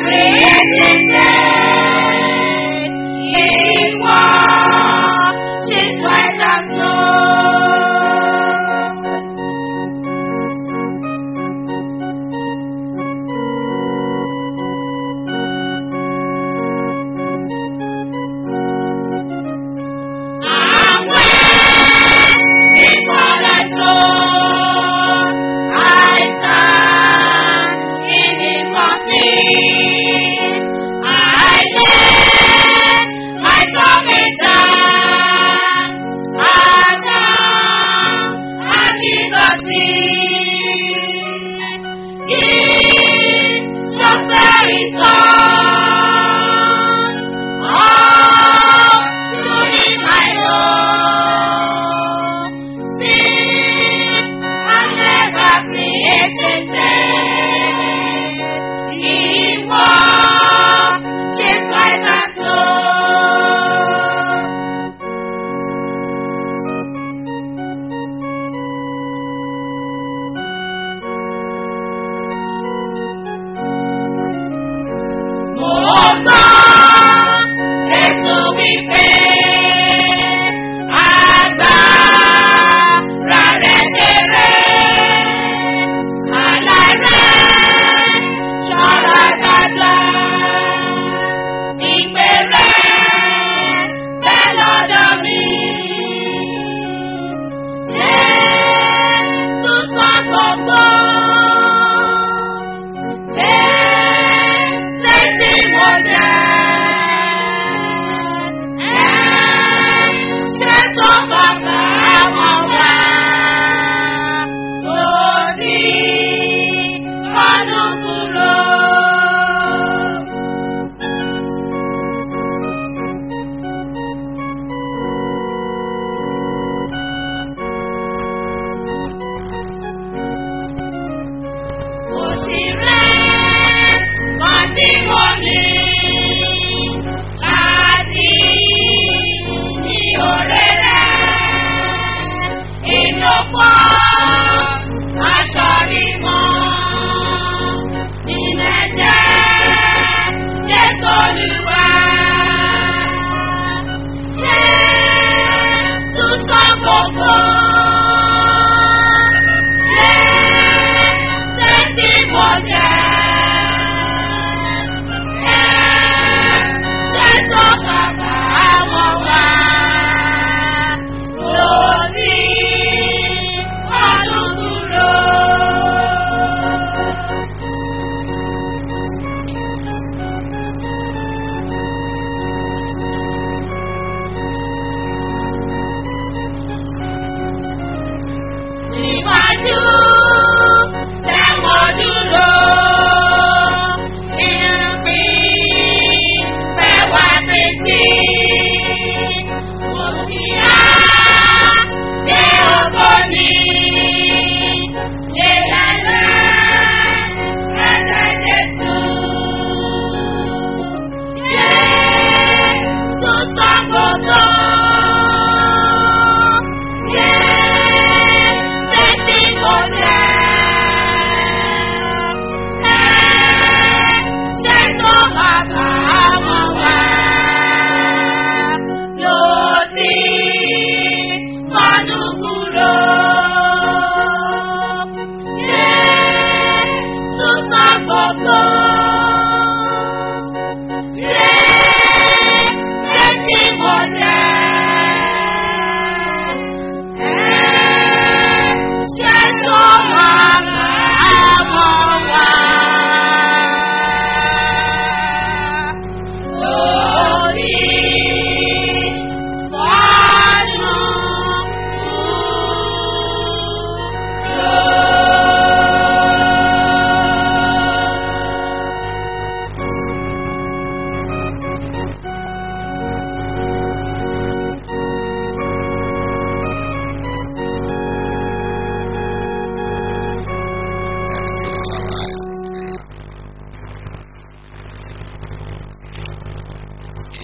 created ìwọ she's white as snow.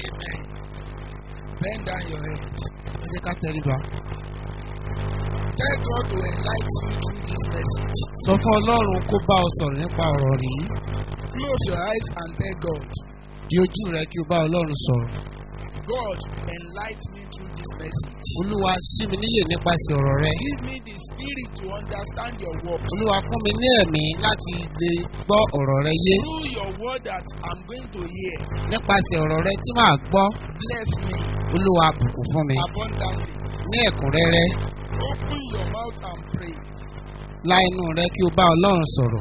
Bend down your head. Ẹ jẹ́ ká tẹríba. Tell God to enlighten you through this message. sọ fún ọlọ́run kó bá ọ sọ̀rọ̀ nípa ọ̀rọ̀ rí Close your eyes and tell God, di ojú rẹ kí o bá ọlọ́run sọ̀rọ̀ God, enlighten me through this message. olúwa ṣí mi níyè nípasẹ̀ ọ̀rọ̀ rẹ Give me the spirit to understand your word. olúwa fún mi ní ẹ̀mí láti lè gbọ́ ọ̀rọ̀ rẹ yé Through your word that I'm going to hear, nípasẹ̀ ọ̀rọ̀ rẹ tí màá gbọ́ bless me olúwa bùkún fún mi abundantly. ní ẹ̀kúnrẹ́rẹ́ Open your mouth and pray la inú rẹ kí o bá ọlọ́run sọ̀rọ̀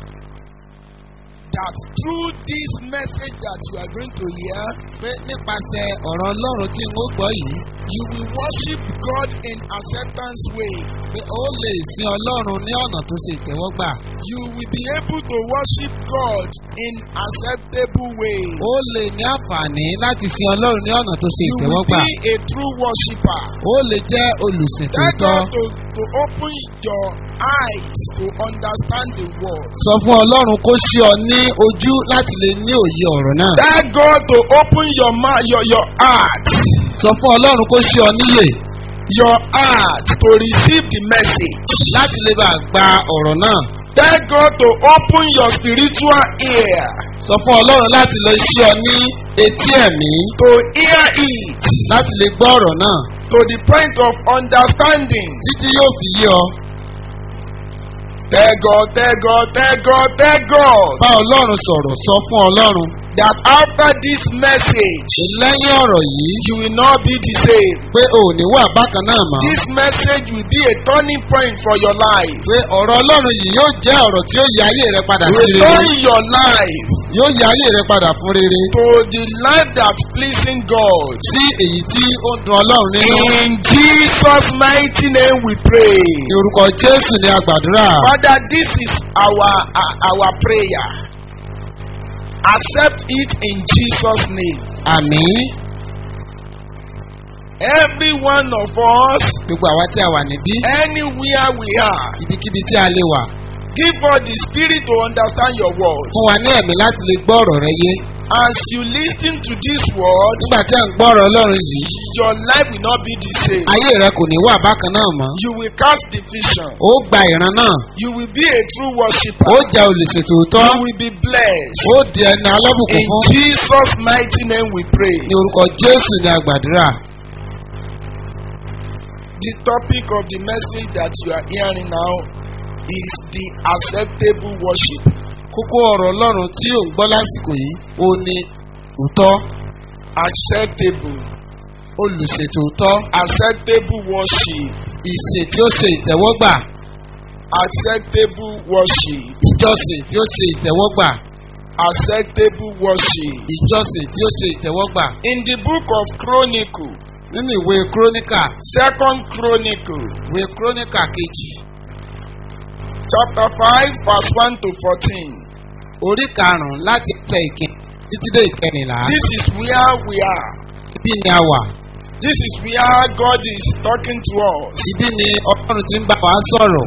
that through this message that you are going to hear, pé nípasẹ̀ ọ̀rọ̀ ọlọ́run tí n ó gbọ́ yìí you will worship God in acceptance way. pé ó lè sin ọlọ́run ní ọ̀nà tó ṣe ìtẹ́wọ́gbà You will be able to worship God in acceptable way. ó lè ní àǹfààní láti sin ọlọ́run ní ọ̀nà tó ṣe You will ìtẹ́wọ́gbà be a true worshipper. ó lè jẹ́ olùsìn Tell tòótọ́ God to, to open your eyes to understand the word. sọ fún ọlọ́run kó ṣí ọ ní ojú láti lè ní òye ọ̀rọ̀ náà Tell God to open your mouth, your, your heart, sọ fún ọlọ́run kó ṣí ọ níyè your heart to receive the message. láti lè bá gba ọ̀rọ̀ náà Tell God to open your spiritual ear sọ fún ọlọ́run láti lè ṣí ọ ní etí ẹ̀mí to hear it láti lè gbọ́ ọ̀rọ̀ náà to the point of understanding. títí yóò fi yé ọ Tell God, tell God, tell God, tell God bá ọlọ́run sọ̀rọ̀ sọ fún ọlọ́run that after this message, lẹ́yìn ọ̀rọ̀ yìí you will not be the same. pé o ò ní wà bákan náà mọ́ This message will be a turning point for your life. pé ọ̀rọ̀ ọlọ́run yìí yóò jẹ́ ọ̀rọ̀ tí yóò yí ayé rẹ padà sí Will rere turn your life yóò yí ayé rẹ padà fún rere to the life that's pleasing God. sí èyí tí ó ń dun ọlọ́run nínú In Jesus' mighty name we pray. ní orúkọ jésù ní agbàdúrà Father, this is our uh, our prayer. Accept it in Jesus' name. àmín Every one of us, gbogbo àwa tí a wà níbí anywhere we are, ibikíbi tí a lè wà give us the spirit to understand your word. fún wa ní ẹ̀mí láti lè gbọ́ ọ̀rọ̀ rẹ yé As you listen to this word, nígbà tí a ń gbọ́ ọ̀rọ̀ ọlọ́run yìí your life will not be the same. ayé rẹ kò ní wà bákan náà mọ́ You will cast division. ó gba ìran náà You will be a true worshiper. ó jẹ́ olùṣètò òótọ́ You will be blessed. ó di ẹni alábùkún In fún Jesus' mighty name we pray. ní orúkọ jésù ní agbàdúrà The topic of the message that you are hearing now is the acceptable worship. kókó ọ̀rọ̀ ọlọ́run tí ò ń gbọ́ lásìkò yìí ó ní òótọ́ Acceptable. olùṣètò òótọ́ Acceptable worship. ìsìn tí ó ṣe ìtẹ́wọ́gbà Acceptable worship. ìjọsìn tí ó ṣe ìtẹ́wọ́gbà Acceptable worship. ìjọsìn tí ó ṣe ìtẹ́wọ́gbà In the book of Chronicle, nínú ìwé kúrónìkà Second Chronicle, ìwé kúrónìkà kejì chapter 5, verse 1 to 14. orí karùn-ún láti tẹ ìkíni títí dé ìkẹrìnlá This is where we are. ibi ni a wà This is where God is talking to us. ibi ni ọlọ́run ti ń bá wa sọ̀rọ̀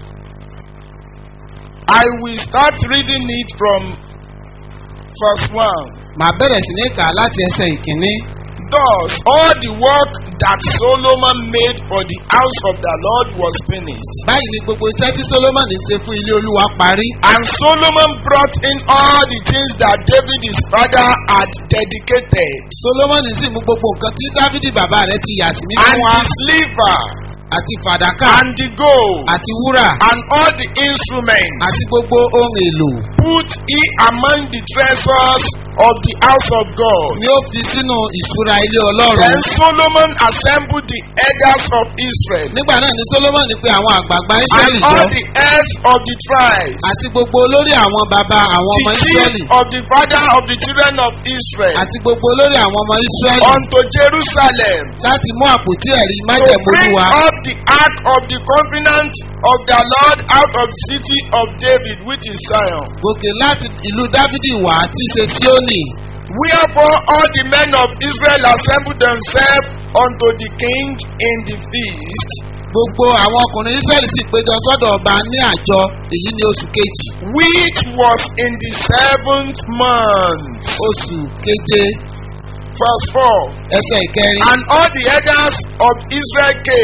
I will start reading it from verse 1. màá bẹ̀rẹ̀ sí ní kà á láti ẹsẹ̀ ìkíní Thus, all the work that Solomon made for the house of the Lord was finished. báyìí ni gbogbo iṣẹ́ tí solomoni ṣe fún ilé olúwa parí And Solomon brought in all the things that David his father had dedicated, solomoni sì mú gbogbo nǹkan tí dávidi bàbá rẹ̀ ti yà sí mímọ́ and wá the silver, àti fàdákà and the gold, àti wúrà and all the instruments, àti gbogbo ohun èlò put he among the treasures of the house of God. ni ó fi sínú ìṣúra ilé ọlọ́run Then Solomon assembled the elders of Israel nígbà náà ni solomoni pe àwọn àgbààgbà and israẹli all jọ the heads of the tribes, àti gbogbo olórí àwọn bàbá àwọn ọmọ the israẹli chief of the father of the children of Israel, àti gbogbo olórí àwọn ọmọ israẹli unto Jerusalem láti mú àpótí ẹ̀rí to májẹ̀mú bring olúwa up the ark of the covenant of the Lord out of the city of David, which is Zion. gòkè láti ìlú dávidi wá tí í ṣe síónì Wherefore all the men of Israel assembled themselves unto the king in the feast, gbogbo àwọn ọkùnrin israẹli sì péjọ sọ́dọ̀ ọba ní àjọ èyí ní oṣù kejì which was in the seventh month. oṣù keje Verse 4. ẹsẹ̀ ìkẹrin And all the elders of Israel came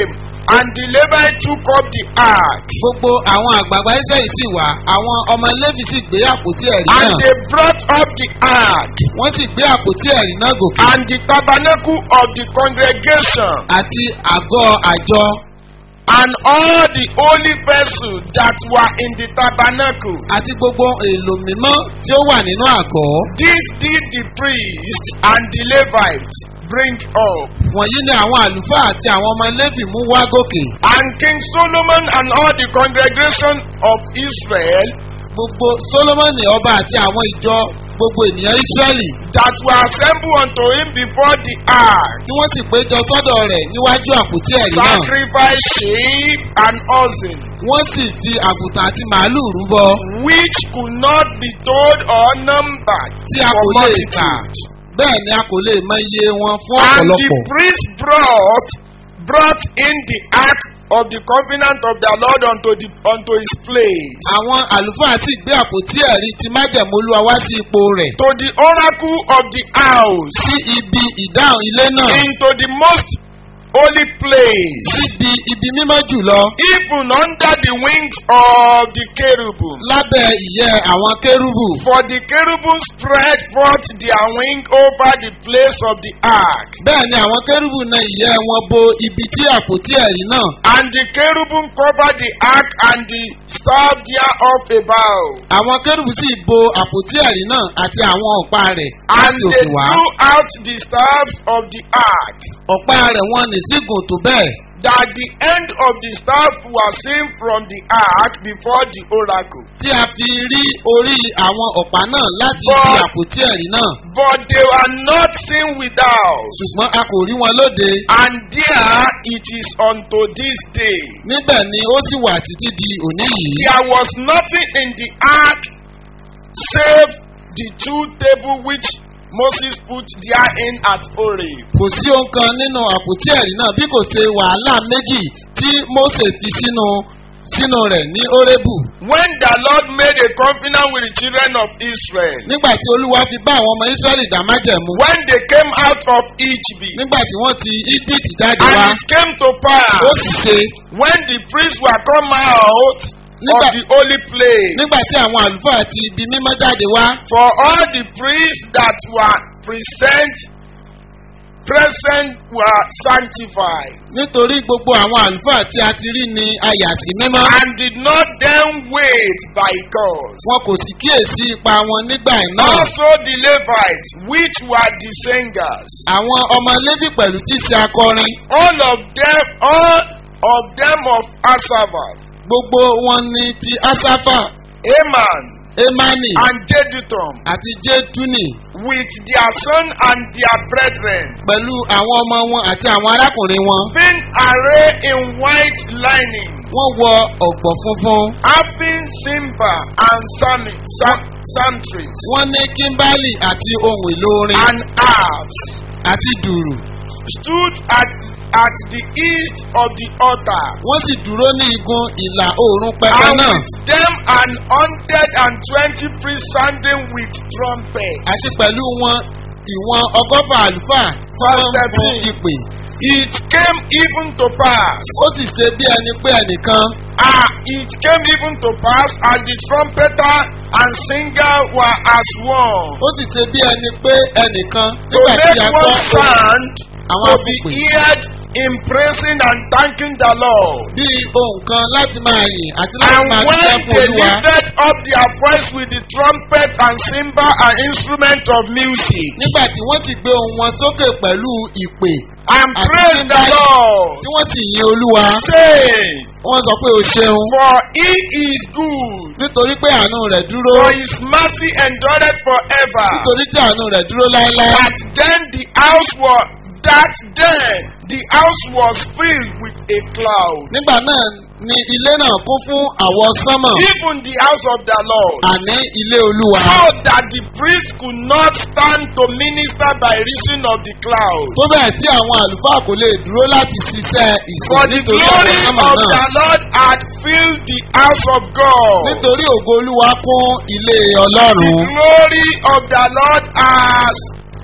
And the Levites took up the ark. gbogbo àwọn àgbààgbà israẹli sì wá àwọn ọmọ levi sì gbé àpótí ẹ̀rí And náà they brought up the ark. wọ́n sì gbé àpótí ẹ̀rí náà gòkè And the tabernacle of the congregation. àti àgọ́ àjọ And all the holy vessels that were in the tabernacle. àti gbogbo èlò mímọ́ tí ó wà nínú àgọ́ This did the priests and the Levites bring up. wọ̀nyí ni àwọn àlùfáà àti àwọn ọmọ levi mú wá gòkè And King Solomon and all the congregation of Israel gbogbo solomoni ọba àti àwọn ìjọ gbogbo ènìyàn israẹli that were assembled unto him before the ark tí wọ́n sì péjọ sọ́dọ̀ rẹ̀ níwájú àpótí ẹ̀rí náà sacrificed sheep and oxen, wọ́n sì fi àgùntàn àti màálùú rúbọ which could not be told or numbered tí a for kò lè kà multitude. bẹ́ẹ̀ ni a kò lè mọ iye wọn fún And the ọ̀pọ̀lọpọ̀. priest brought brought in the ark of the covenant of the Lord unto the unto his place. àwọn àlùfáà sì gbé àpótí ẹ̀rí ti májẹ̀mú olúwa wá sí ipò rẹ̀ To the oracle of the house, sí ibi ìdáhùn ilé náà into the most holy place, síbi ibi mímọ́ jùlọ even under the wings of the cherubim. lábẹ́ ìyẹ́ àwọn kérúbù. For the cherubim spread forth their wing over the place of the ark, bẹ́ẹ̀ ni àwọn kérúbù na ìyẹ́ wọn bo ibi tí àpótí ẹ̀rí náà. and the cherubim covered the ark and the staff thereof above. àwọn kérúbù sì bo àpótí ẹ̀rí náà àti àwọn ọ̀pá rẹ̀ And láti they òkè wá. drew out the staffs of the ark, ọ̀pá rẹ̀ wọn ní sí gùn tó bẹ́ẹ̀. that the end of the staff was seen from the ark before the oracle. tí a fi rí orí àwọn ọ̀pá náà láti ibi But- àpótí ẹ̀rí náà. But they were not seen without. ṣùgbọ́n a kò rí wọn lóde. And there it is unto this day. níbẹ̀ ni ó sì wà títí di òní yìí. There was nothing in the ark save the two tables which Moses put therein at Horeb. kò sí ohun kan nínú àpótí ẹ̀rí náà bí kò ṣe wàhálà méjì tí mose fi sínú sínú rẹ̀ ní orébù. When the Lord made a covenant with the children of Israel, nígbà tí olúwa fi bá àwọn ọmọ israẹli dá májẹ̀mú. when they came out of Egypt, nígbà tí wọ́n ti egypt jáde and wá. it came to ó pass sì ṣe when the priests were come out of Nígbà- the holy place, nígbà tí àwọn àlùfáà ti ibi mímọ́ jáde wá. for all the priests that were present present were sanctified nítorí gbogbo àwọn àlùfáà tí a ti rí ni a yà sí mímọ́. and did not then wait by cause. wọn kò sì kíyèsí ipa wọn nígbà náà. Also the Levites, which were the singers, àwọn ọmọ lévi pẹ̀lú tí ṣe akọrin. all of them, all of them of Asaphat, gbogbo wọn ni ti asafa Aman, emani and Jeduthun, àti jetuni with their son and their brethren, pẹ̀lú àwọn ọmọ wọn àti àwọn arákùnrin wọn. being arrayed in white lining, wọ́n wọ ọ̀gbọ̀ funfun. having timber and psalmi- psalm- psalteries, wọ́n ní kímbálì àti ohun èlò orin and harps, àti dùrù. stood at, at the east of the altar. wọ́n sì dúró ní igun ìlà oòrùn pẹpẹ and náà. with them an hundred and twenty priests sounding with trumpets. àti pẹ̀lú wọn ìwọ̀n ọgọ́fà àlùfáà tí wọ́n ń fún ìpè. It came even to pass. ó sì ṣe bí ẹni pé ẹnìkan Ah, it came even to pass as the trumpeter and singer were as one. ó sì ṣe bí ẹni pé ẹnìkan To nígbà tí make a gbọ́ one sound àwọn to be akọ̀pẹ̀ heard in praising and thanking the Lord. bí ohun kan láti máa yìn àti láti And máa when dúpẹ́ fún they olúwa. lifted up their voice with the trumpet and cymbal and instrument of music, nígbà tí wọ́n sì gbé ohun wọn sókè pẹ̀lú ìpè and Àti praise the cymbal. Lord, tí wọ́n sì yin olúwa saying, wọ́n sọ pé o ṣeun For he is good, nítorí pé àánú rẹ̀ dúró for his mercy endureth forever. nítorí tí àánú rẹ̀ dúró láéláé. That then the house was that then the house was filled with a cloud. nígbà náà ni ilé náà kún fún àwọ̀ sánmọ̀ Even the house of the Lord. àní ilé olúwa. So that the priest could not stand to minister by reason of the cloud. tó bẹ́ẹ̀ tí àwọn àlùfáà kò lè dúró láti ṣiṣẹ́ ìsìn For the nítorí glory àwọ̀ of sánmọ̀ the náà. Lord had filled the house of God. nítorí ògo olúwa kún ilé The ọlọ́run. glory of the Lord has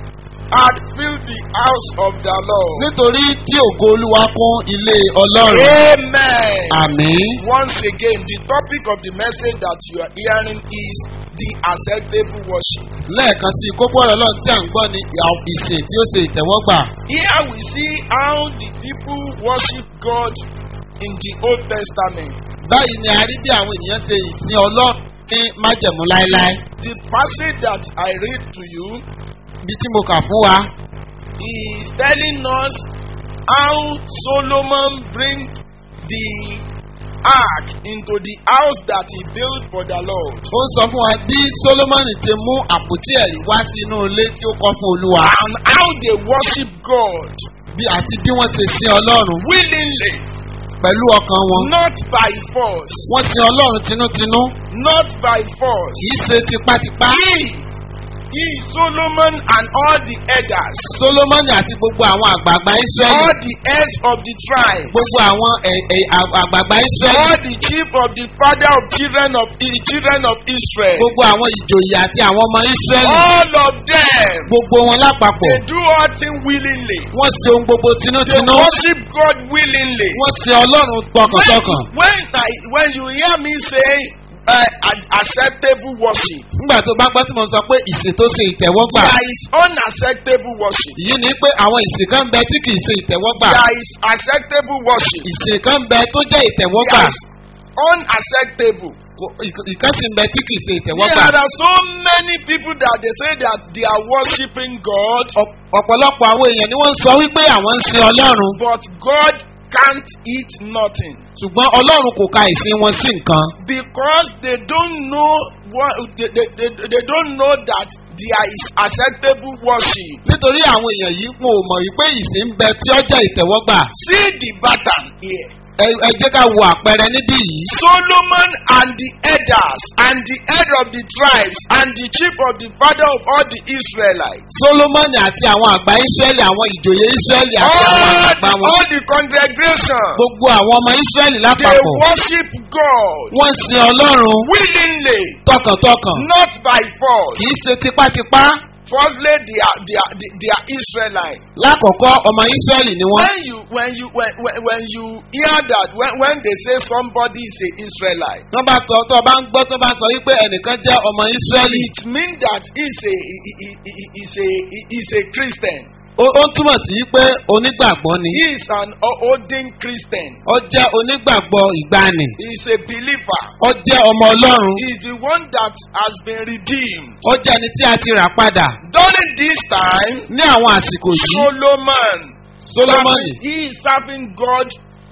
had filled the house of the Lord. nítorí tí ògo olúwa kún ilé ọlọ́run. Amen. àmín. Once again, the topic of the message that you are hearing is the acceptable worship. lẹ́ẹ̀kan sí i kókó ọ̀rọ̀ ọlọ́run tí à ń gbọ́ ni ìyà- ìsìn tí ó ṣe ìtẹ́wọ́gbà. Here we see how the people worship God in the Old Testament. báyìí ni a rí bí àwọn ènìyàn ṣe ìsìn ọlọ́run ní májẹ̀mú láéláé. The passage that I read to you bí tí mo kà fún wa is telling us how Solomon bring the ark into the house that he built for the Lord. ó ń sọ fún wa bí solomoni ti mú àpótí ẹ̀rí wá sínú ilé tí ó kọ́ fún olúwa And how they worship God bí àti bí wọ́n ṣe sin ọlọ́run willingly, pẹ̀lú ọkàn wọn. not by force, wọ́n sin ọlọ́run tinútinú not by force. kì í ṣe tipátipá. He, he, Solomon and all the elders, solomoni àti gbogbo àwọn àgbààgbà all israẹli the heads of the tribe, gbogbo àwọn ẹ̀- ẹ̀- àgbààgbà israẹli all the chief of the father of children of the children of Israel, gbogbo àwọn ìjòyè àti àwọn ọmọ israẹli all of them, gbogbo wọn lápapọ̀ they do all things willingly. wọ́n ṣe ohun gbogbo They tinútinú worship God willingly. wọ́n ṣe ọlọ́run tọkàntọkàn. When, when, I, when you hear me say uh, an acceptable worship, nígbà tó bá gbọ́ tí mo sọ pé ìsìn tó ṣe ìtẹ́wọ́gbà there is unacceptable worship. yìí ni pé àwọn ìsìn kan bẹ tí kì í ṣe ìtẹ́wọ́gbà There is acceptable worship. ìsìn kan bẹ tó jẹ́ ìtẹ́wọ́gbà There is unacceptable. Kò- ìk- ìkan sì ń bẹ tí kì í ṣe ìtẹ́wọ́gbà. There are so many people that they say that they are worshiping God, Ọ̀p- ọ̀pọ̀lọpọ̀ àwọn èèyàn ni wọ́n ń sọ wípé àwọn ń sin ọlọ́run but God can't eat nothing ṣùgbọ́n ọlọ́run kò ka ìsìn wọn sí nǹkan because they don't know what they, they, they, they don't know that there is acceptable worship. nítorí àwọn èèyàn yìí wọn ò mọ̀ wípé ìsìn ń bẹ tí ó jẹ́ ìtẹ́wọ́gbà. See the pattern here. ẹ ẹ jẹ́ ká wo àpẹẹrẹ níbí yìí. Solomon and the elders and the head of the tribes and the chief of the father of all the Israelites. solomoni àti àwọn àgbà israẹli àwọn ìjòyè israẹli àti àwọn All the, àgbà wọn all the congregation. gbogbo àwọn ọmọ israẹli They lápapọ̀ worship God wọ́n sin ọlọ́run willingly, tọkàntọkàn not by force. kì í ṣe tipátipá Firstly, they are, they are, they, they are Israelites. lákọ̀ọ́kọ́ ọmọ israẹli ni wọ́n. When you when you when, when, when you hear that when, when they say somebody is a Israelite, wọ́n bá sọ tó o bá ń gbọ́ tó bá sọ wípé ẹnìkan jẹ́ ọmọ israẹli it means that he's a he, he, he, he's a he, he's a Christian. ó ó túmọ̀ sí pé onígbàgbọ́ ni He is an ordained Christian. ó jẹ́ onígbàgbọ́ ìgbani He is a believer. ó jẹ́ ọmọ ọlọ́run He is the one that has been redeemed. ó jẹ́ ẹni tí a ti rà padà During this time, ní àwọn àsìkò yìí Solomon, solomoni he is serving God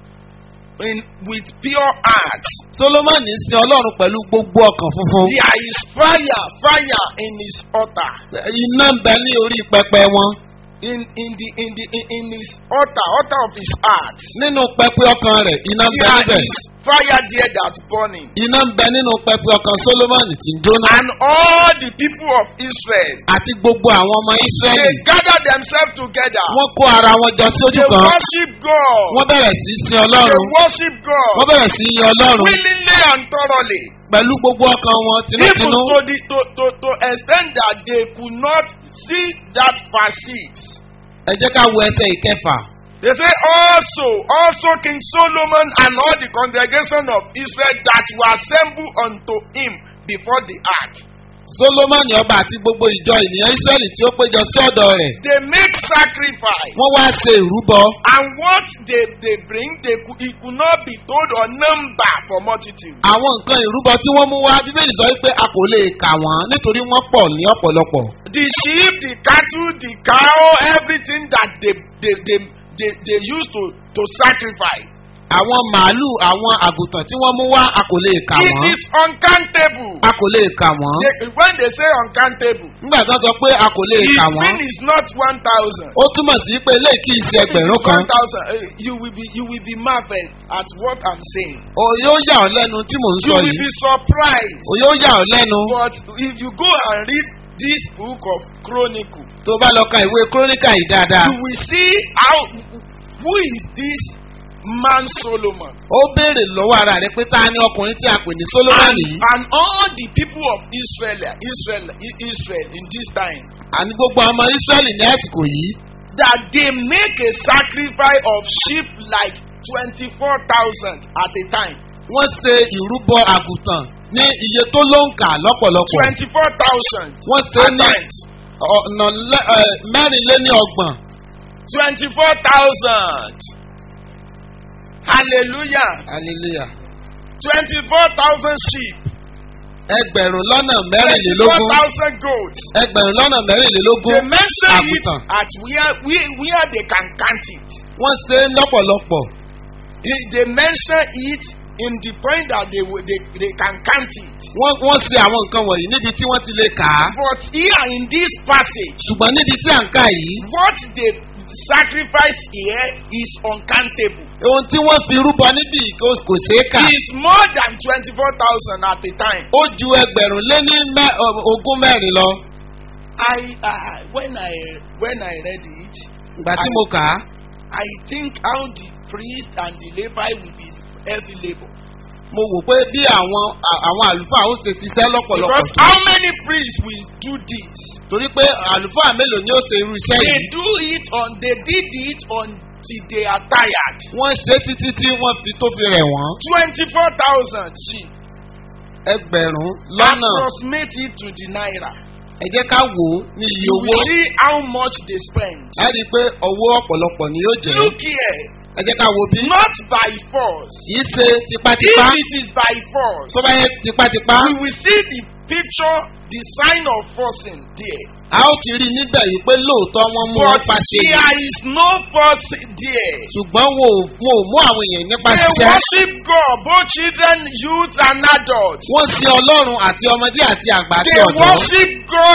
in with pure heart. solomoni sin ọlọ́run pẹ̀lú gbogbo ọkàn funfun There is fire, fire in his altar. iná ń bẹ ní orí pẹpẹ wọn In in the in the in, in his altar, altar of his heart. nínú pẹpẹ ọkàn rẹ̀ iná ń bẹ There níbẹ̀ is fire there that's burning. iná ń bẹ nínú pẹpẹ ọkàn solomoni tí ń jóná And all the people of Israel, àti gbogbo àwọn ọmọ they israẹli gather themselves together. wọ́n kó ara wọn jọ sójú They kan worship God. wọ́n bẹ̀rẹ̀ sí í sin They ọlọ́run worship wọ́n God bẹ̀rẹ̀ sí í yin ọlọ́run willingly and thoroughly. pẹ̀lú gbogbo ọkàn wọn Even tinútinú to the to to to extent that they could not see that verse six. ẹ jẹ́ ká wo ẹsẹ̀ ìkẹfà They say also, also King Solomon and all the congregation of Israel that were assembled unto him before the ark. solomoni ọba àti gbogbo ìjọ ènìyàn israẹli tí ó péjọ sí ọ̀dọ̀ rẹ̀ They make sacrifice. wọ́n wá ṣe ìrúbọ And what they, they bring, they could, it could not be told or number for multitude. àwọn nǹkan ìrúbọ tí wọ́n mú wá bíbélì sọ pé a kò lè kà wọ́n nítorí wọ́n pọ̀ ní ọ̀pọ̀lọpọ̀ The sheep, the cattle, the cow, everything that they, they, they, they, they used to, to sacrifice. àwọn màálù àwọn àgùntàn tí wọ́n mú wá a kò lè kà It wọ́n is uncountable. a kò lè kà wọ́n They, when they say uncountable, nígbà tí wọ́n sọ pé a kò lè it kà wọ́n mean is not one thousand. ó túmọ̀ sí pé eléyìí kì í ṣe ẹgbẹ̀rún kan One thousand. eh, You will be you will be marveled at what I'm saying. o yóò yà ọ́ lẹ́nu tí mò ń You sọ will yìí be surprised. o yóò yà ọ́ lẹ́nu But if you go and read this book of Chronicle, tó bá lọ ka ìwé kúrónìkà yìí dáadáa you will see how who is this man Solomon? ó béèrè lọ́wọ́ ara rẹ̀ pé ta ni ọkùnrin tí a pè ní solomoni And, yìí and all the people of Israel, Israel, Israel in this time, àní gbogbo ọmọ israẹli ní àsìkò yìí that they make a sacrifice of sheep like twenty-four thousand at a time. wọ́n ṣe ìrúbọ àgùntàn ní iye tó ló ń kà lọ́pọ̀lọpọ̀ Twenty-four thousand wọ́n ṣe at ní times. ọ̀nà lẹ́- ẹ, mẹ́rìnléní ọgbọ̀n Twenty-four thousand. Hallelujah. hallelujah Twenty-four thousand sheep. ẹgbẹ̀rún lọ́nà Twenty-four mẹ́rìnlélógún thousand goats. ẹgbẹ̀rún lọ́nà mẹ́rìnlélógún They mention it àgùntàn at where, where, where they can count it. wọ́n ṣe é lọ́pọ̀lọpọ̀ They they mention it in the point that they, will- they, they can count it. wọ́n wọ́n ṣe àwọn nǹkan wọ̀nyí níbi tí wọ́n ti lè kà á But here in this passage, ṣùgbọ́n níbi tí à ń kà yìí what they sacrifice here is uncountable. ohun tí wọ́n fi rúbọ níbí kò kò ṣeé kà It is more than twenty-four thousand at a time. ó ju ẹgbẹ̀rún lé ní mẹ́- ọ, ogún mẹ́rin lọ I uh, when I when I read it, ìgbà tí mo kà á I think how the priest and the Levi will be heavy labour. mo wò pé bí àwọn à- àwọn àlùfáà ó ṣe ṣiṣẹ́ lọ́pọ̀lọpọ̀ Because tó how many priests will do this? torí pé àlùfáà mélòó ni ó ṣe irú iṣẹ́ They yìí do it on they did it until they are tired. wọ́n ṣe é títí tí wọ́n fi tó fi rẹ̀ wọ́n Twenty-four thousand sheep. ẹgbẹ̀rún lọ́nà Approximate it to the naira. ẹ jẹ́ ká wò ó ní iye You owó will see how much they spend. ẹ rí i pé owó ọ̀pọ̀lọpọ̀ ni yóò jẹ́ Look here, ẹ jẹ́ ká wo bí not by force. kìí ṣe If tipátipá it is by force, tó bá yẹ tipátipá we will see the picture, the sign of forcing there. a ó ti rí i níbẹ̀ yìí pé lóòótọ́ wọ́n mú wọn But pàṣẹ yìí there is no force there. ṣùgbọ́n wọn ò wọn ò mú àwọn èèyàn nípa They ṣiṣẹ́ worship God, both children, youth, and adults. wọ́n sin ọlọ́run àti ọmọdé àti àgbà àti They ọ̀dọ́ worship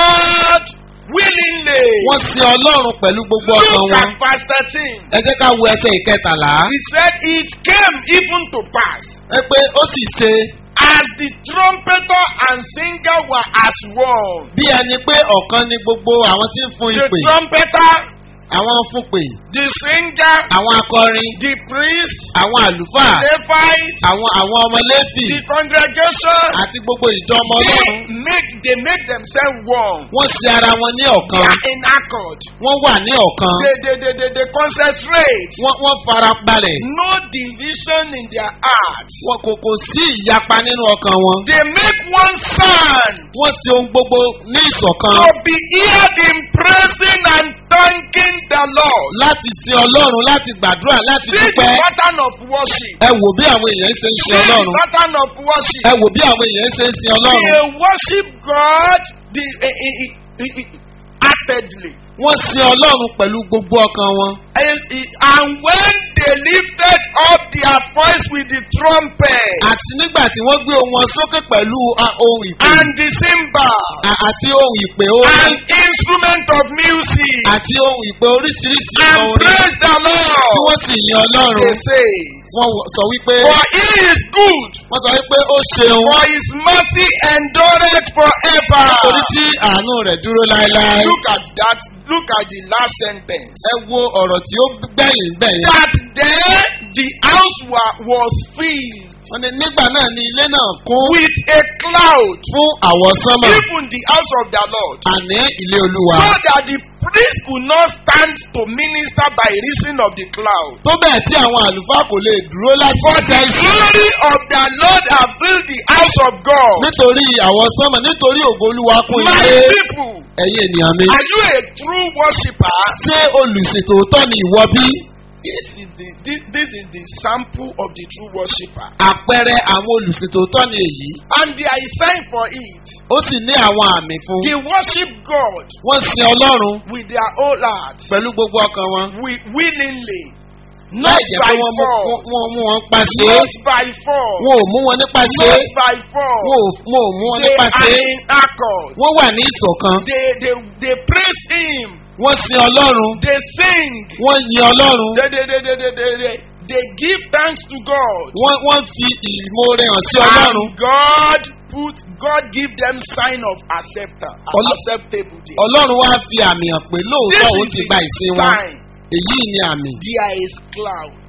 God willingly. wọ́n sin ọlọ́run pẹ̀lú gbogbo ọkàn Look wọn at verse 13. ẹ jẹ́ ká wo ẹsẹ̀ ìkẹtàlá He said, It came even to pass ẹ pé ó sì ṣe as the trumpeter and singer were as one. bí ẹni pé ọ̀kan ni gbogbo àwọn tí ń fún The ìpè trumpeter, àwọn fún pè the singer, àwọn akọrin the priest, àwọn àlùfáà Levite, àwọn àwọn ọmọ lẹ́fì the congregation, àti gbogbo ìjọ ọmọ they ọlọ́run make they make themselves one. wọ́n ṣe ara wọn ní They ọ̀kan are in accord. wọ́n wà ní ọ̀kan They they they they, they concentrate. wọ́n wọ́n fara balẹ̀ No division in their hearts. wọn kò kò sí ìyapa nínú ọkàn wọn They make one sound wọ́n ṣe ohun gbogbo ní ìṣọ̀kan to be heard in praising and thanking the Lord. láti sin ọlọ́run láti gbàdúrà láti See the dúpẹ́ pattern of worship. ẹ wò bí àwọn èèyàn ṣe ń sin See the ọlọ́run pattern of worship. ẹ wò bí àwọn èèyàn ṣe ń sin ọlọ́run They worship God the, eh, eh, eh, eh, eh, heartedly. wọ́n sin ọlọ́run pẹ̀lú gbogbo ọkàn wọn And, eh, and when they lifted up their voice with the trumpet àti nígbà tí wọ́n gbé ohùn wọn sókè pẹ̀lú ah, ohun ìpè and the cymbal à- àti ohun ìpè and orin instrument of music àti ohun ìpè oríṣiríṣi and orin praise the tí Lord, wọ́n sì yin ọlọ́run they say, wọ́n wọ- sọ wípé For he is good, wọ́n sọ wípé ó ṣeun for his mercy endureth forever. torí tí àánú rẹ̀ dúró láéláé. Look at that. Look at the last sentence. ẹ wo ọ̀rọ̀ tí ó gbẹ̀yìn gbẹ̀yìn. That then the house wa, was filled wọ́n ní nígbà náà ni ilé náà kún with a cloud, fún àwọ̀sánmọ̀ even the house of the Lord, àní ilé olúwa. so that the priest could not stand to minister by reason of the cloud. tó bẹ́ẹ̀ tí àwọn àlùfáà kò lè dúró láti For the ṣiṣẹ́ ìsìn. glory of the Lord have filled the house of God. nítorí àwọ̀sánmọ̀ nítorí ògo olúwa kún My ilé people, ẹ̀yin ènìyàn mi. are you a true worshipper? ṣé olùsìn tòótọ́ ni ìwọ bí? This is the this, this is the sample of the true worshipper. àpẹẹrẹ àwọn olùsìn tòótọ́ ni èyí. And there is sign for it. ó sì ní àwọn àmì fún. They worship God wọ́n sin ọlọ́run with their whole heart, pẹ̀lú gbogbo ọkàn wọn. wi- willingly, not láì jẹ́ pé by wọ́n mú force, wọ́n- wọ́n mú wọn pa ṣe é. not by force, wọn ò mú wọn nípa ṣe é. not by force. wọn ò wọn ò mú wọn They nípa ṣe are é. in accord. wọ́n wà ní ìṣọ̀kan. They they they praise Him. wọ́n sin ọlọ́run. They sing. wọ́n yin ọlọ́run. They they they they they they, they, they give thanks to God. wọ́n wọ́n fi ìmoore hàn sí ọlọ́run. And God put God give them sign of acceptance, Ọlọ́- acceptable there. ọlọ́run wá fi àmì hàn pé This lóòótọ́ òun is ti the gba ìsìn wọn. sign. èyí ni àmì. There is cloud.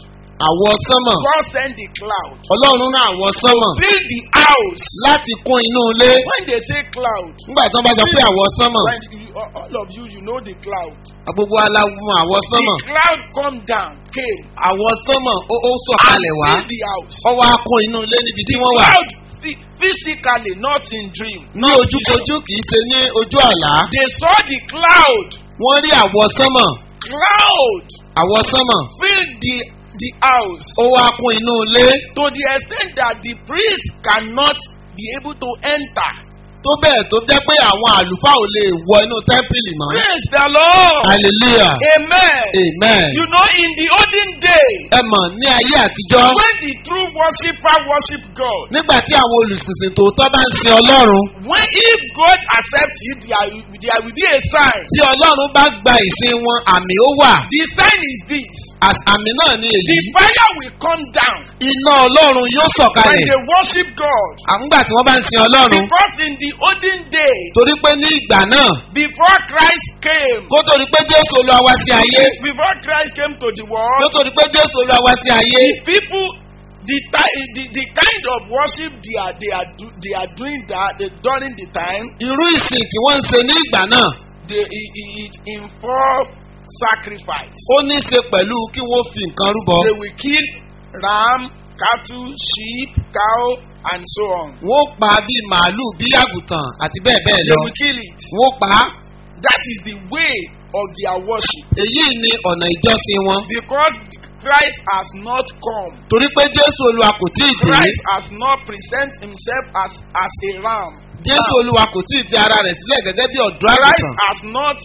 àwọ̀ sánmọ̀ God sent the cloud. ọlọ́run rán àwọ̀ sánmọ̀ Fill the house. láti kún inú ilé When they say cloud, nígbà tí wọ́n bá sọ pé àwọ̀ sánmọ̀ when you, all of you, you know the cloud. gbogbo aláwọ̀ àwọ̀ sánmọ̀ The cloud come down, came, àwọ̀ sánmọ̀ ó ó and sọ̀kalẹ̀ wá filled the house. ó wá kún inú ilé níbi tí The wọ́n wà cloud phy- physically, not in dream. ní ojúkojú kì í ṣe ní ojú àlá They saw the cloud. wọ́n rí àwọ̀ sánmọ̀ Cloud àwọ̀ sánmọ̀ filled the the house ó wá kún inú ilé to the extent that the priest cannot be able to enter. tó bẹ́ẹ̀ tó jẹ́ pé àwọn àlùfáà ò lè wọ inú tẹ́ḿpìlì mọ́ Praise the Lord. hallelujah Amen. amen You know, in the olden days, ẹ mọ̀ ní ayé àtijọ́ when the true worshipper worship God, nígbà tí àwọn olùsìnsìn tòótọ́ bá ń sin ọlọ́run when if God accepts it, there, will- there will be a sign. tí ọlọ́run bá gba ìsìn wọn àmì ó wà The sign is this: Às- àmì náà ni the èyí fire will come down iná ọlọ́run yóò when sọ̀kalẹ̀ they worship God. àmúgbà tí wọ́n bá ń sin ọlọ́run Because in the olden days, torí pé ní ìgbà náà before Christ came, kó tó di pé jésù olúwa wá sí ayé before Christ came to the kó world, tó di pé jésù olúwa wá sí ayé people the, ti- the the kind of worship they are they are do, they are doing that they, during the time irú ìsìn tí wọ́n ń ṣe ní ìgbà náà they it, it, it involve sacrifice. ó ní í ṣe pẹ̀lú kí wọ́n fi nǹkan rúbọ They will kill ram, cattle, sheep, cow, and so on. wọ́n pa bíi màálù bíi àgùntàn àti bẹ́ẹ̀ bẹ́ẹ̀ They lọ will kill it. wọ́n pa á That is the way of their worship. èyí ni ọ̀nà ìjọsìn wọn Because Christ has not come. torí pé jésù olúwa kò tí ì dé Christ has not present himself as as a ram. jésù olúwa kò tí ì fi ara rẹ̀ sílẹ̀ gẹ́gẹ́ bí ọ̀dọ́ Christ àgùntàn has not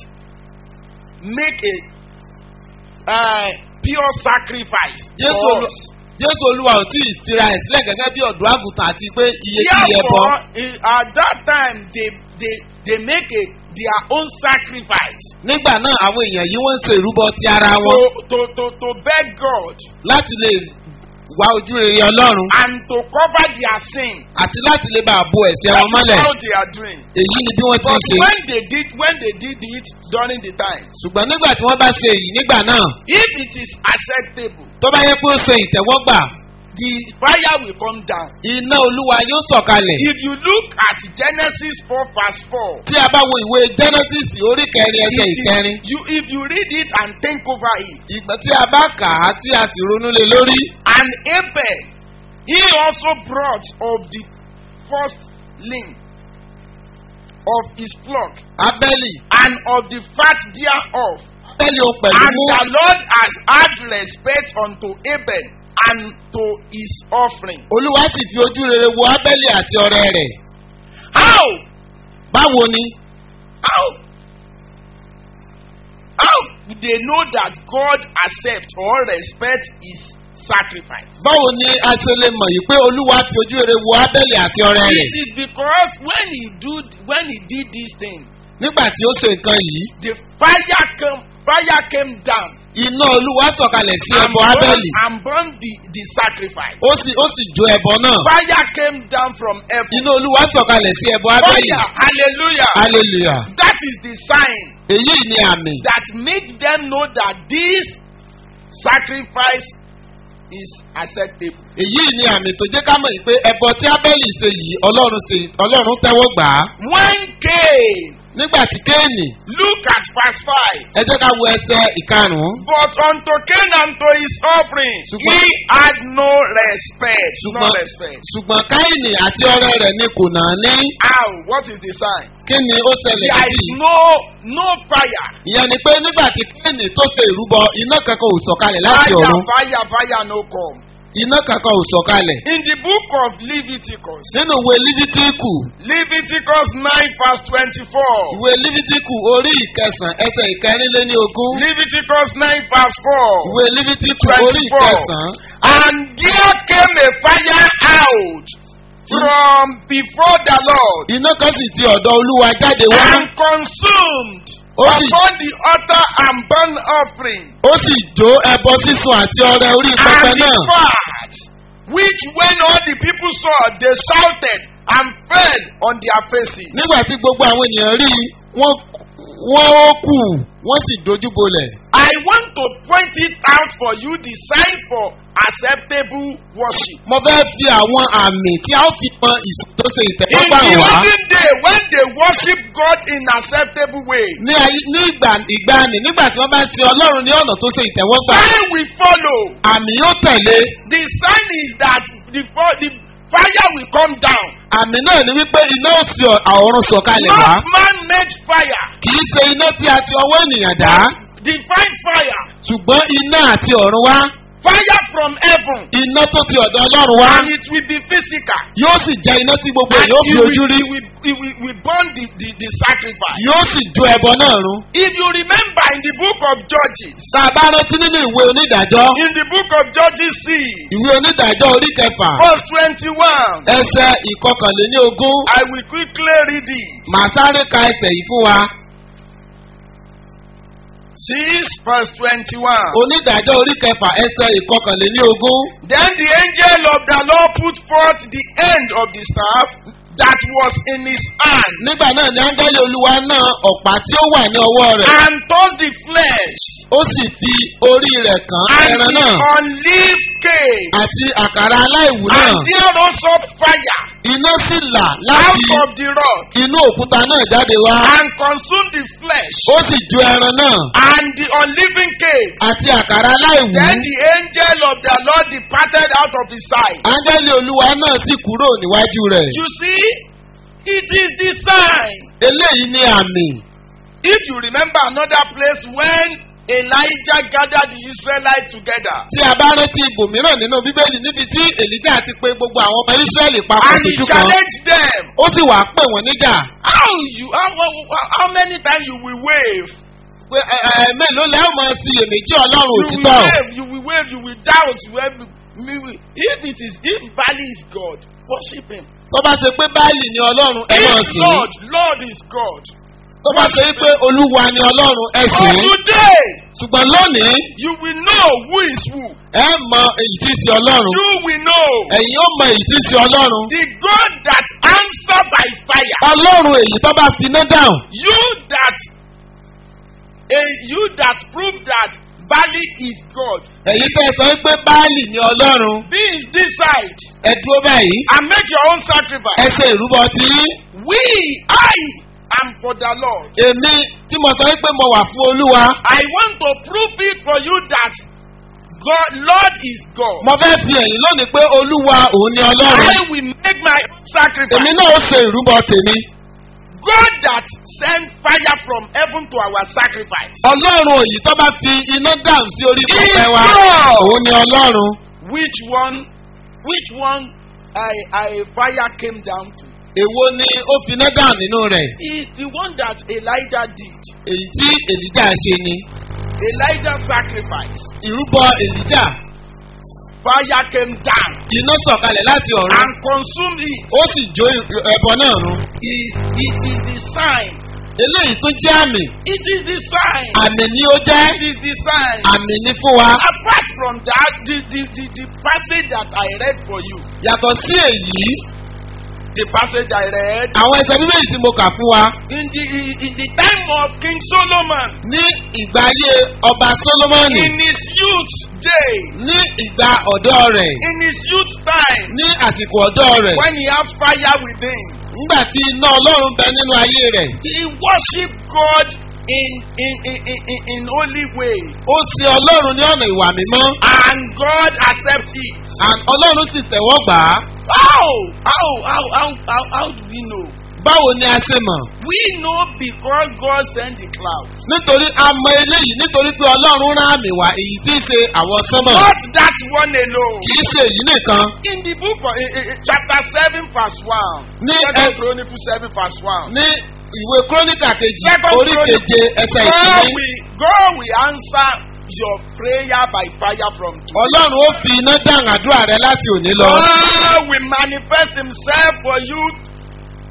make a uh, pure sacrifice jésù for olúwa us. jésù olúwa ò tí ì fira ẹ̀ sílẹ̀ gẹ́gẹ́ bí ọ̀dọ́ àgùntàn àti pé iye tí iye bọ́ Therefore, i- at that time they they they make a their own sacrifice nígbà náà àwọn èèyàn yìí wọ́n ń ṣe ìrúbọ ti ara to wọn to to to beg God láti lè wá ojú rere ọlọ́run and to cover their sin. àti láti lè bá a bo ẹ̀ṣẹ̀ That wọn is mọ́lẹ̀ how they are doing. èyí ni bí wọ́n ti ń But ṣe when they did when they did it during the time, ṣùgbọ́n nígbà tí wọ́n bá ṣe èyí nígbà náà if it is acceptable, tó bá yẹ pé ó ṣe ìtẹ́wọ́gbà the fire will come down. iná olúwa yóò sọ̀kalẹ̀ If you look at Genesis 4 verse 4, tí a bá wo ìwé genesis orí kẹrin ẹsẹ̀ it is- ìkẹrin you, if you read it and think over it, ìgbà tí a bá kà á tí a sì ronú lé lórí and Abel, he also brought of the first ling of his flock abẹ́lì and of the fat thereof. abẹ́lì òun pẹ̀lú And mú the Lord has had respect unto Abel and to his offering. olúwa sì fi ojú rere wo abẹ́lì àti ọrẹ rẹ̀ How? báwo ni How? How do they know that God accepts or respects his sacrifice? báwo ni a ṣe lè mọ̀ yìí pé olúwa fi ojú rere wo abẹ́lì àti ọrẹ rẹ̀ It is because when he do when he did this thing, nígbà tí ó ṣe nǹkan yìí the fire came fire came down iná olúwa sọ̀kalẹ̀ sí and ẹbọ burned, abẹ́lì and burned the, the sacrifice. ó sì ó sì jó ẹbọ náà Fire came down from heaven. iná olúwa sọ̀kalẹ̀ sí ẹbọ abẹ́lì Fire, hallelujah. hallelujah That is the sign èyí ni àmì that make them know that this sacrifice is acceptable. èyí ni àmì tó jẹ́ ká mọ̀ yìí pé ẹbọ tí abẹ́lì ṣe yìí ọlọ́run ṣe ọlọ́run tẹ́wọ́ gbà á When Cain, nígbà tí kéènì look at verse 5. ẹ jẹ́ ká wo ẹsẹ̀ ìkarùn-ún But unto Cain and to his offering, Ṣùgbọ́n- he had no respect. No ṣùgbọ́n respect. ṣùgbọ́n káìnì àti ọrẹ rẹ̀ ni kò náà ní How? What is the sign? kí ni ó ṣẹlẹ̀ There is sí i no no fire. ìyẹn ni pé nígbà tí kéènì tó ṣe ìrúbọ iná kankan ò sọ̀kalẹ̀ láti Fire, ọ̀run fire, fire no come. iná kankan ò sọ̀kalẹ̀ In the book of Leviticus, nínú ìwé lífítíkù Leviticus 9 verse 24. ìwé lífítíkù orí ìkẹsàn ẹsẹ̀ ìkẹrìnléní ogún Leviticus 9 verse 4. ìwé lífítíkù orí 24. ìkẹsàn And there came a fire out from before the Lord iná kan sì ti ọ̀dọ̀ olúwa jáde wá and consumed ó sì upon the altar and burnt offering ó sì jó ẹbọ sísun àti ọrẹ orí pẹpẹ and the náà fat, which when all the people saw, they shouted and fell on their faces. nígbà tí gbogbo àwọn ènìyàn rí i, wọ́n wọ́n ó kù wọ́n sì dojúbolẹ̀. I want to point it out for you the sign for acceptable worship. mo fẹ́ fi àwọn àmì tí a ó fi mọ ìsìn tó ṣe In ìtẹ́wọ́gbà the wá. olden day when they worship God in acceptable way, ní ayé ní ìgbà ìgbàanì nígbà tí wọ́n bá ń sin ọlọ́run ní ọ̀nà tó ṣe ìtẹ́wọ́gbà. sign will follow. àmì yóò tẹ̀lé. The sign is that the, fo- the fire will come down. àmì náà ni wípé iná ó sì ọ̀run sọ̀kalẹ̀ wá. Not man-made fire. kì í ṣe iná tí a ti ọwọ́ ènìyàn dá. Divine fire. ṣùgbọ́n iná àti ọ̀run wá. Fire from heaven. iná tó ti ọ̀dọ̀ ọlọ́run wá. And it will be physical. yóò sì jẹ́ iná tí gbogbo And èèyàn ó it fi will, ojú rí. it will, it will, will burn the, the, the sacrifice. yóò sì jó ẹbọ náà run. If you remember in the book of Judges, tá a bá rántí nínú ìwé onídàájọ́. in the book of Judges 6, ìwé onídàájọ́ orí kẹfà. verse 21, ẹsẹ̀ ìkọkànléní ogún. I will quickly read it. màá sáré ka ẹsẹ̀ yìí fún wa. 6 verse 21. onídàájọ́ orí kẹfà ẹsẹ̀ ìkọkànléní ogún. Then the angel of the Lord put forth the end of the staff that was in his hand nígbà náà ni áńgẹ́lì olúwa náà ọ̀pá tí ó wà ní ọwọ́ rẹ̀. and touched the flesh ó sì fi orí rẹ̀ kàn and ẹran the náà unleavened cake. àti àkàrà aláìwú náà. And there rose up fire iná sì là out láti of the rock inú òkúta náà jáde wá. and consumed the flesh ó sì jó ẹran náà and the unleavened cake. àti àkàrà aláìwú. Then the angel of the Lord departed out of his sight. áńgẹ́lì olúwa náà sì kúrò níwájú rẹ̀. You see, it is the sign. eléyìí ni àmì. If you remember another place when Elijah gathered the Israelites together tí a bá rántí ibòmíràn nínú bíbélì níbi tí èlíjà ti pe gbogbo àwọn ọmọ ísírẹ́lì papọ̀ and he tuntun kan challenged them, ó sì wàá pè wọ́n níjà how you how, how, how many times you will wave? pé ẹ ẹ mélòó lẹ́ ọ̀ máa fi èméjì ọlọ́run You will òtítọ́ wave, you will wave, you will doubt. You will, me will- if it is if Bali is God, worship him. tó bá ṣe pé báyìí ni ọlọ́run ẹ máa If sìn ín. Lord, Lord is God. tó bá ṣe pé olúwa ni ọlọ́run ẹ But sìn ín. today, ṣùgbọ́n lónìí you will know who is who. ẹ mọ èyí tí í ṣe ọlọ́run You will know ẹ̀yin ó mọ èyí tí í ṣe ọlọ́run the God that answer by fire. ọlọ́run èyí tó bá fi iná dáhùn You that, eh, you that prove that Bali is God. èyí tẹ́ ẹ sọ pé báàlì ni ọlọ́run Be this side ẹ dúró báyìí and make your own ẹ sacrifice. ṣe ìrúbọ tí We, I am for the Lord. èmi tí mo sọ pé mo wà fún olúwa I want to prove it for you that God, Lord is God. mo fẹ́ fi ẹ̀yìn lónìí pé olúwa òun ni ọlọ́run I will make my own sacrifice. èmi náà ó ṣe ìrúbọ tèmi God that sent fire from heaven to our sacrifice. ọlọ́run òyì tó bá fi iná dáhùn sí orí pẹpẹ wa Is God. òun ni ọlọ́run Which one, which one I, I fire came down to? èwo ni ó fi iná dáhùn nínú rẹ̀ Is the one that Elijah did. èyí tí èlíjà ṣe ni Elijah sacrifice. ìrúbọ èlíjà Fire came down iná sọ̀kalẹ̀ láti ọ̀run and consumed it. ó sì jó ẹbọ náà run Is it is the sign. eléyìí tó jẹ́ àmì It is the sign. àmì ni ó jẹ́ It is the sign. àmì ni fún wa Apart from that, the, the, the, the passage that I read for you, yàtọ̀ sí èyí the passage I read, àwọn ẹsẹ̀ bíbélì tí mo kà fún wa in the, in the time of King Solomon, ní ìgbà ayé ọba solomoni in his youth day, ní ìgbà ọ̀dọ́ rẹ̀ in his youth time, ní àsìkò ọ̀dọ́ rẹ̀ when he has fire within, nígbà tí iná ọlọ́run bẹ nínú ayé rẹ̀ he worship God in, in, in, in, in, in holy way, ó sin ọlọ́run ní ọ̀nà ìwà mímọ́ and God accept it. and ọlọ́run sì tẹ̀wọ́ gbà á How? How? How? How? How, how do we know? báwo ni a ṣe mọ̀ We know because God sent the cloud. nítorí a mọ eléyìí nítorí pé ọlọ́run rán àmì wá èyí tí í ṣe àwọn sánmọ̀ Not that one alone. kì í ṣe èyí nìkan In the book of eh, eh, eh, chapter seven verse one. Ní Second ẹ- Chronicle seven verse one. ní ìwé króníkà kejì Second orí Chronicle- keje ẹsẹ̀ God ìkíní will, God will answer your prayer by fire from today. ọlọ́run ó fi iná dáhùn àdúrà rẹ láti òní lọ God will manifest himself for you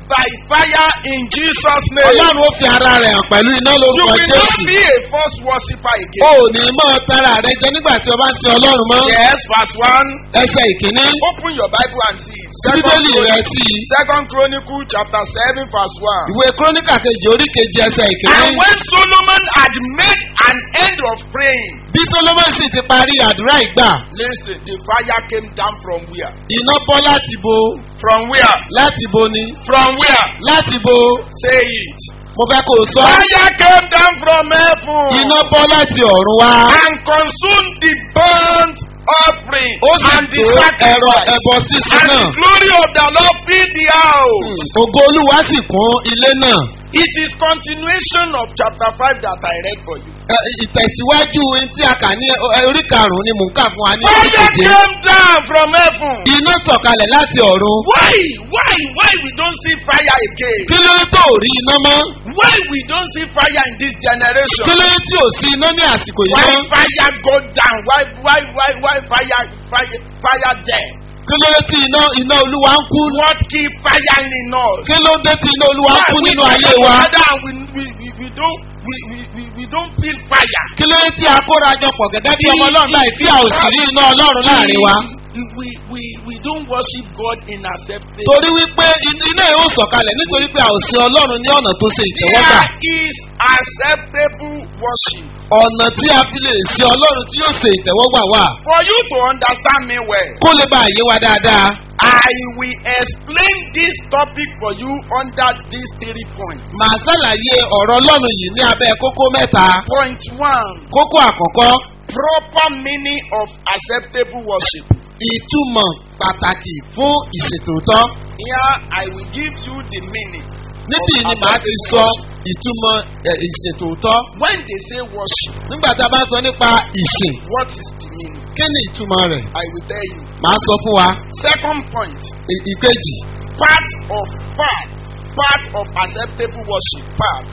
by fire in Jesus' name. ọlọ́run ó fi ara rẹ̀ hàn pẹ̀lú iná You lórúkọ will not jésù. be a false worshipper o again. ò ní mọ́ tara rẹ jẹ nígbà tí o bá ń sin ọlọ́run mọ́. Yes, verse 1. ẹsẹ̀ ìkíní Open your Bible and see it. tí bíbélì rẹ Chronicle, sí i. Second Chronicle chapter 7 verse 1. ìwé kúrónìkà kejì orí kejì ẹsẹ̀ And ìkíní. when Solomon had made an end of praying, bí solomon sì ti parí àdúrà ìgbà listen, the fire came down from where? iná bọ́ láti bo From where? láti bo ni From where? láti bo Say it. mo fẹ́ kó o sọ. Fire came down from heaven iná bọ́ láti ọ̀run wá. and consumed the burnt offering ó sì and the tó ẹ̀rọ sacrifice. ẹbọ sísun And náà. the glory of the Lord filled the house. ògo olúwa sì kún ilé náà. It is continuation of chapter 5 that I read for you. Ẹ, ìtẹ̀síwájú ohun tí a kà ní ẹ, orí karùn-ún ni mò ń kà fún wa ní orí Fire keje. came down from heaven. iná sọ̀kalẹ̀ láti ọ̀run. Why? Why? Why we don't see fire again? kí ló dé tó ò rí iná mọ́? Why we don't see fire in this generation? kí ló dé tí ò sí iná ní àsìkò yìí Why mọ́? fire go down? Why why why why fire fire fire there? kí ló dé tí iná iná olúwa ń kú? What keep fire in us? kí ló dé tí iná olúwa ń Why kú we nínú come ayé wa? together and we we we we don't we we we we don't feel fire. kí ló dé tí a kóra jọ pọ̀ gẹ́gẹ́ bí ọmọ ọlọ́run láì tí a ò sì rí iná ọlọ́run láàrin wa? We we we we don't worship God in acceptance. torí wípé in- iná yóò sọ̀kalẹ̀ nítorí pé a ò sin ọlọ́run ní ọ̀nà tó ṣe ìtẹ́wọ́gbà. There is acceptable worship. ọ̀nà tí a fi lè sin ọlọ́run tí yóò ṣe ìtẹ́wọ́gbà wà. For you to understand me well, kó lè bá àyè wa dáadáa. I will explain this topic for you under these three points. màá ṣàlàyé ọ̀rọ̀ ọlọ́run yìí ní abẹ́ kókó mẹ́ta. Point one, kókó àkọ́kọ́ proper meaning of acceptable worship. ìtumọ̀ pàtàkì fún ìṣètòótọ́. Here I will give you the meaning. níbí ni màá ti sọ ìtumọ̀ ẹ̀, ìṣètòótọ́. When they say worship, nígbà tá a bá sọ nípa ìsìn what is the meaning? kí ni ìtumọ̀ rẹ̀? I will tell you. màá sọ fún wa. Second point, Ì- ìkejì part of part, part of acceptable worship, part,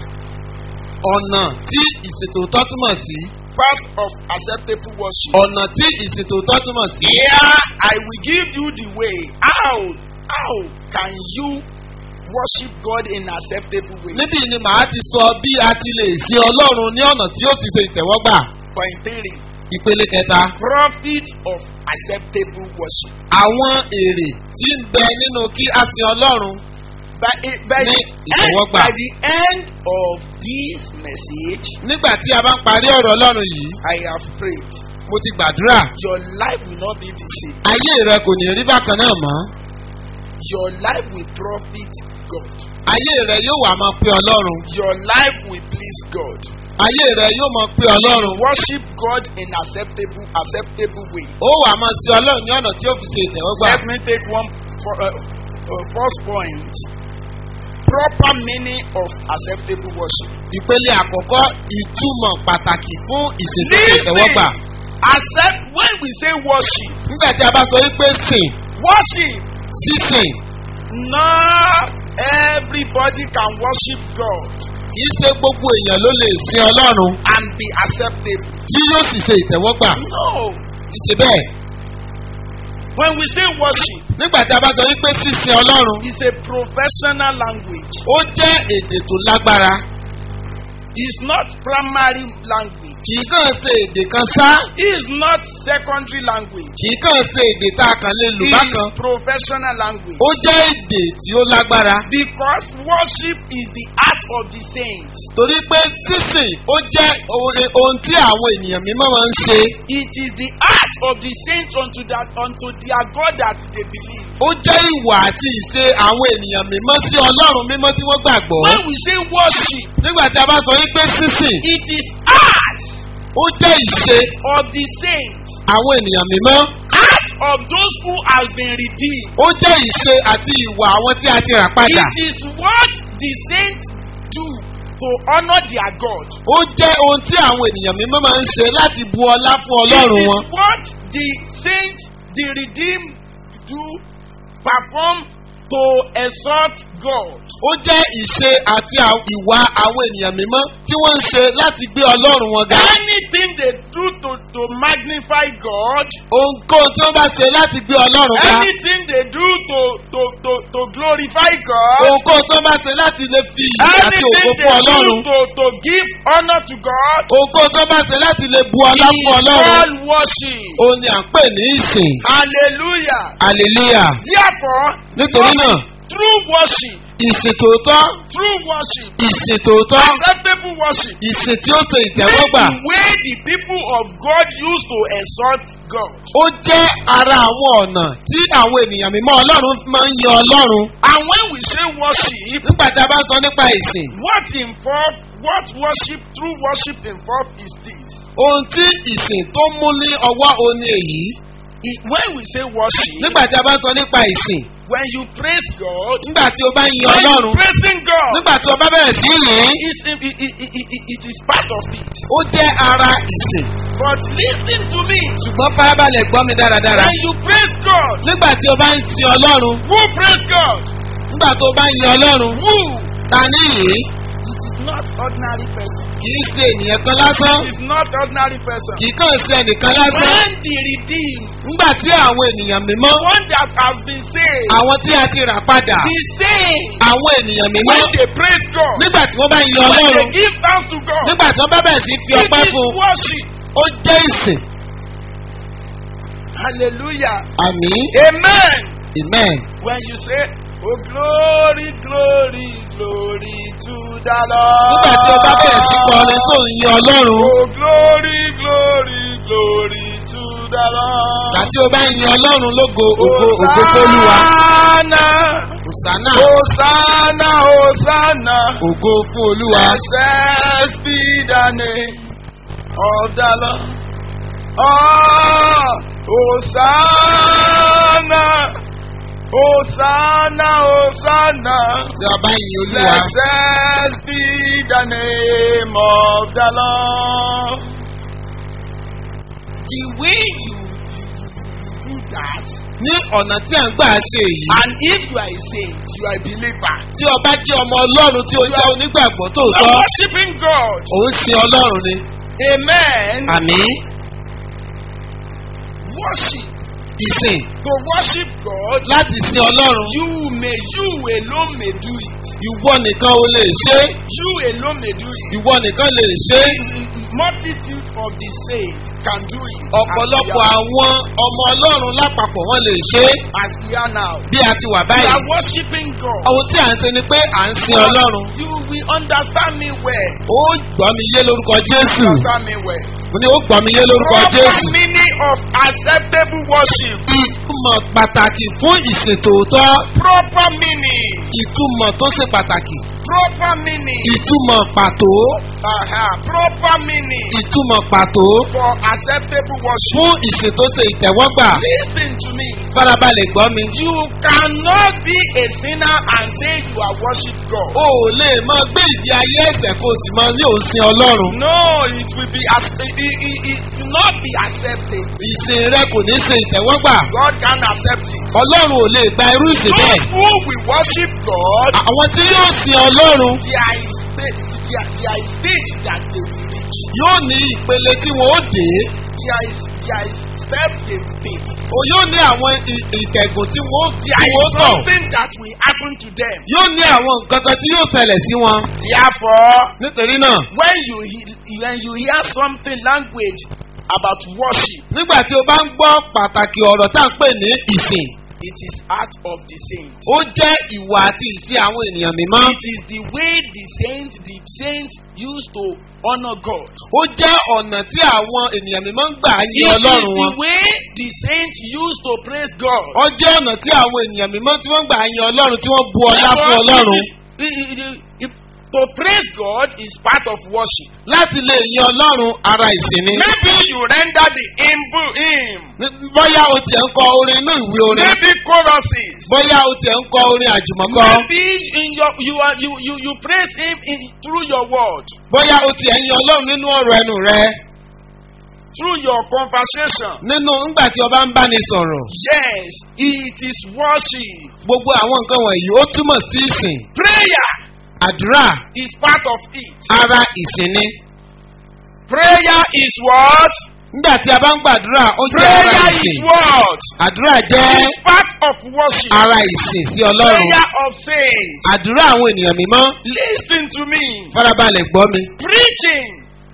ọ̀nà tí ìṣètòótọ́ túmọ̀ sí. part of acceptable worship. ọ̀nà tí ìṣètòótọ́ túmọ̀ sí. Here I will give you the way. How how can you worship God in acceptable way? níbí ni màá ti sọ bí a ti lè sin ọlọ́run ní ọ̀nà tí ó ti ṣe ìtẹ̀wọ́gbà. Point three. ìpele kẹta. Profit of acceptable worship. àwọn èrè tí ń bẹ nínú kí a sin ọlọ́run By, eh, by, Ní the end, ìtẹ́wọ́gbà. by the end of this message, nígbà tí a bá ń parí ọ̀rọ̀ ọlọ́run yìí I have prayed. mo ti gbàdúrà Your life will not be the same. ayé rẹ kò ní rí bákan náà mọ́ Your life will profit God. ayé rẹ yóò wà máa pé ọlọ́run Your life will please God. ayé rẹ yóò máa pé ọlọ́run Worship God in acceptable acceptable way. ó wà máa sin ọlọ́run ní ọ̀nà tí ó fi ṣe ìtẹ̀wọ́gbà Let me take one for, uh, uh, first point. Proper meaning of acceptable worship. ìpele àkọ́kọ́ ìtumọ̀ pàtàkì fún ìṣètò ìtẹ̀wọ́gbà Accept when we say worship. nígbà tí a bá sọ wípé sìn Worship. sísìn Not everybody can worship God kìí ṣe gbogbo èèyàn ló lè sin ọlọ́run and be acceptable. tí yóò sì ṣe ìtẹ̀wọ́gbà No. kìí ṣe bẹ́ẹ̀ When we say worship, nígbà tí a bá sọ wípé sísin ọlọ́run it's a professional language. ó jẹ́ èdè tó lágbára It's not primary language. kìí kàn ṣe èdè kan sá It's not secondary language. kìí kàn ṣe èdè tá a kàn lè lò bákan It's professional language. ó jẹ́ èdè tí ó lágbára Because worship is the art of the saints. torí pé sísìn ó jẹ́ ohun- ohun tí àwọn ènìyàn mímọ́ máa ń ṣe It is the art of the saints unto that unto their God that they believe. ó jẹ́ ìwà àti ìṣe àwọn ènìyàn mímọ́ sí ọlọ́run mímọ́ tí wọ́n gbàgbọ́ When we say worship, nígbà tí a bá sọ wípé sísìn it is art ó jẹ́ ìṣe of the saints, àwọn ènìyàn mímọ́ art of those who have been redeemed. ó jẹ́ ìṣe àti ìwà àwọn tí a ti rà padà It is what the saints do to honor their God. ó jẹ́ ohun tí àwọn ènìyàn mímọ́ máa ń ṣe láti bu ọlá fún ọlọ́run It wọn is what the saints, the redeemed, do perform to exalt God. ó jẹ́ ìṣe àti à- ìwà àwọn ènìyàn mímọ́ tí wọ́n ń ṣe láti gbé ọlọ́run wọn ga Anything they do to, to magnify God, ohunkóhun tí wọ́n bá ṣe láti gbé ọlọ́run ká anything they do to, to, to, to glorify God, ohunkóhun tí wọ́n bá ṣe láti lè fi ìyìn àti anything ògo they fún do ọlọ́run to, to give honor to God, ohunkóhun tí wọ́n bá ṣe láti lè bu ọlá is fún ọlọ́run all worship. òun ni à ń pè ní ìsìn Hallelujah. hallelujah Therefore, nítorí náà true worship, ìsìn tòótọ́ true worship, ìsìn tòótọ́ acceptable worship, ìsìn tí ó ṣe is ìtẹ́wọ́gbà the way the people of God used to exalt God. ó jẹ́ ara àwọn ọ̀nà tí àwọn ènìyàn mímọ́ ọlọ́run máa ń yan ọlọ́run And when we say worship, nígbà tí a bá ń sọ nípa ìsìn what involve what worship, true worship involve is this. ohun tí ìsìn tó mú ní ọwọ́ òun ni èyí It- when we say worship, nígbà tí a bá ń sọ nípa ìsìn when you praise God, nígbà tí o bá ń yan when you ọlọ́run praising God, nígbà tí o bá bẹ̀rẹ̀ sí í yìn it's, it, it, it, it, it is part of it. ó jẹ́ ara ìsìn But listen to me. ṣùgbọ́n farabalẹ̀ gbọ́ mi dáradára When you praise God, nígbà tí o bá ń sin ọlọ́run who praise God? nígbà tó o bá ń yan ọlọ́run Who? ta ní yìí It is not ordinary person. kì í ṣe ènìyàn kan lásán It is not ordinary person. kì í kàn ṣe ẹnìkan lásán When the redeemed, nígbà tí àwọn ènìyàn mímọ́ the one that has been saved, àwọn tí a ti rà padà the same, àwọn ènìyàn mímọ́ when they praise God, nígbà tí wọ́n bá ń yan when they ọlọ́run give thanks to God, nígbà tí wọ́n bá bẹ̀rẹ̀ sí í fi it ọpẹ́ is fún un worship. ó jẹ́ ìsìn Hallelujah. àmì Amen. amen When you say, Oh, glory, glory, glory to the nígbà tí o bá bẹ̀rẹ̀ sí kọrin tó ń yan ọlọ́run Oh, glory, glory, glory to the Lord. àti o bá ń yan ọlọ́run lógo ògo ògo fólúwa Hosanna, òsánà Hosanna, Hosanna. ògo fún olúwa Blessed be the name of the Lord. Oh, Hosanna, Hosanna, Hosanna. tí a bá ń yin olúwa Blessed be the name of the Lord. The way you, you, you do that, ní ọ̀nà tí à ń gbà ṣe èyí and if you are a saint, you are a believer, tí o bá jẹ́ ọmọ ọlọ́run tí o jẹ́ onígbàgbọ́ tó you sọ are worshiping God. òun sin ọlọ́run ni Amen. àmì Worship. ìsìn To worship God, láti sin ọlọ́run you may, you alone may do it. ìwọ nìkan o lè ṣe é, You alone may do it. ìwọ nìkan lè ṣe é. Multitude of the saints can do it. ọ̀pọ̀lọpọ̀ as àwọn ọmọ ọlọ́run lápapọ̀ wọn lè ṣe é we are, as we are now. bí a ti wà We báyìí. are worshiping God. ohun tí à ń ṣe ni pé à ń sin ọlọ́run. You will understand me well. ó gbọ́ mi yé lórúkọ jésù. Understand me well. mo ní ó gbọ́ mi yé lórúkọ Proper jésù. meaning of acceptable worship. ìtumọ̀ pàtàkì fún ìsìn tòótọ́. Proper meaning. ìtumọ̀ tó ṣe pàtàkì. Proper meaning. ìtumọ̀ pàtó. Uh-huh. Proper meaning ìtumọ̀ pàtó for acceptable worship. fún ìsìn tó ṣe ìtẹ̀wọ́gbà. Listen to me. farabalẹ̀ gbọ́ mi. You cannot be a sinner and say you are worship God. o ò lè máa gbé ìdí ayé ẹ̀sẹ̀ kó o sì máa ní òsìn ọlọ́run. No, it will be as it, it, it, it will not be accepted. ìsìn rẹ kò ní ṣe ìtẹ̀wọ́gbà. God can accept it. ọlọ́run ò lè gba irú ìsìn Those bẹ́ẹ̀. who will worship God, àwọn tí yóò sin ọlọ́run there is stage, there, there is stage that they will reach. yóò ní ìpele tí wọn ó dé. There is there is step they will take. o yóò ní àwọn ì- ìtẹ̀gùn tí wọn ó tí There wọn ó is tọ̀. something that will happen to them. yóò ní àwọn nǹkan kan tí yóò ṣẹlẹ̀ sí wọn. Therefore, nítorí náà when you he- when you hear something language about worship, nígbà tí o bá ń gbọ́ pàtàkì ọ̀rọ̀ tá à ń pè ní ìsìn it is part of the saint. ó jẹ́ ìwà àti ìṣe àwọn ènìyàn mímọ́. It is the way the saint the saint used to honor God. ó jẹ́ ọ̀nà tí àwọn ènìyàn mímọ́ ń gbà It yin is ọlọ́run wọn. the way the saint used to praise God. ó jẹ́ ọ̀nà tí àwọn ènìyàn mímọ́ tí wọ́n gbà yin ọlọ́run tí wọ́n bu ọlá fún Therefore, ọlọ́run. it is- it- it- it- To praise God is part of worship. láti lè yin ọlọ́run ara ìsìn ni. Maybe you render the hymn, hymn. Ní- bóyá o tiẹ̀ ń kọ orin inú ìwé orin. maybe choruses. bóyá o tiẹ̀ ń kọ orin àjùmọ̀kọ. Maybe in your you are you you you praise him in through your word, bóyá o tiẹ̀ ń yin ọlọ́run nínú ọ̀rọ̀ ẹnu rẹ. through your conversation. nínú ńgbà tí ọba ń bá ni sọ̀rọ̀. Yes, it is worship. gbogbo àwọn nǹkan wọ̀nyí ó túmọ̀ sí ìsìn. Prayer àdúrà is part of it. ara ìsìn ni. Prayer is what? nígbà tí a bá ń gbàdúrà ó jẹ́ ara Prayer is ìsìn what? àdúrà jẹ́ It's part of worship. ara ìsìn sí ọlọ́run Prayer of faith. àdúrà àwọn ènìyàn mímọ́ Listen to me. farabalẹ̀ gbọ́ mi Preaching.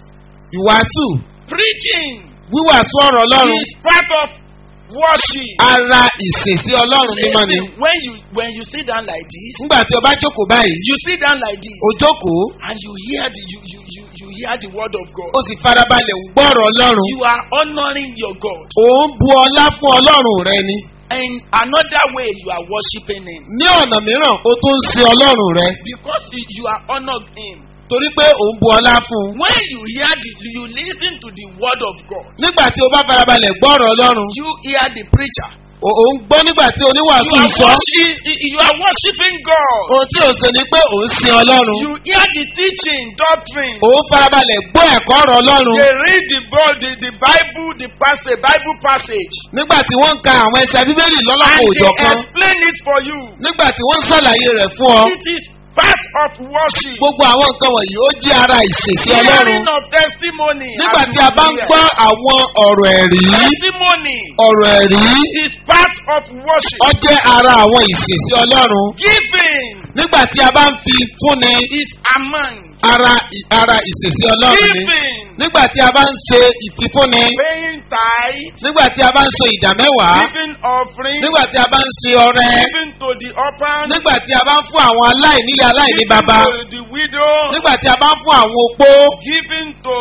ìwàásù Preaching wíwàásù ọ̀rọ̀ ọlọ́run is part of worship. ara ìsìn sí ọlọ́run mímọ́ ni Listen, when you when you sit down like this, nígbà tí o bá jókòó báyìí you sit down like this, o jókòó and you hear the you you you, you hear the word of God. o sì farabalẹ̀ ń gbọ́ ọ̀rọ̀ ọlọ́run You are honoring your God. ò ń bu ọlá fún ọlọ́run rẹ ni In another way, you are worshiping Him ní ọ̀nà mìíràn o tún ń sin ọlọ́run rẹ because you you are honoring Him. torí pé ò ń bu ọlá fún un When you hear the you listen to the word of God, nígbà tí o bá farabalẹ̀ gbọ́ ọ̀rọ̀ ọlọ́run you hear the preacher. o ò ń gbọ́ nígbà tí You oníwàásù are, ń sọ worship, you are worshiping God. ohun tí o ṣe ni pé ò ń sin ọlọ́run You hear the teaching, doctrine. ò ń farabalẹ̀ gbọ́ ẹ̀kọ́ ọ̀rọ̀ ọlọ́run They read the, Bi- the, the Bible, the passage, Bible passage, nígbà tí wọ́n ń ka àwọn ẹsẹ̀ bíbélì lọ́lọ́kọ̀ and òjọ̀ they kan explain it for you. nígbà tí wọ́n ń ṣàlàyé rẹ̀ fún ọ It is part of worship. gbogbo àwọn nǹkan wọ̀nyí ó jẹ́ ara ìsìn sí ọlọ́run Hearing of testimony. nígbà as tí you a bá ń hear. gbọ́ àwọn ọ̀rọ̀ ẹ̀rí testimony ọ̀rọ̀ ẹ̀rí is part of worship. ó jẹ́ ara àwọn ìsìn sí ọlọ́run Giving nígbà tí a bá ń fi fúnni is among. ara ara ìsìn sí ọlọ́run ni Giving, nígbà tí a bá ń ṣe ìfifúnni paying tithe, nígbà tí a bá ń ṣe ìdámẹ́wàá giving offering, nígbà tí a bá ń ṣe ọrẹ giving to the orphan, nígbà tí a bá ń fún àwọn aláìnílé aláìní giving baba to the widow, nígbà tí a bá ń fún àwọn opó giving to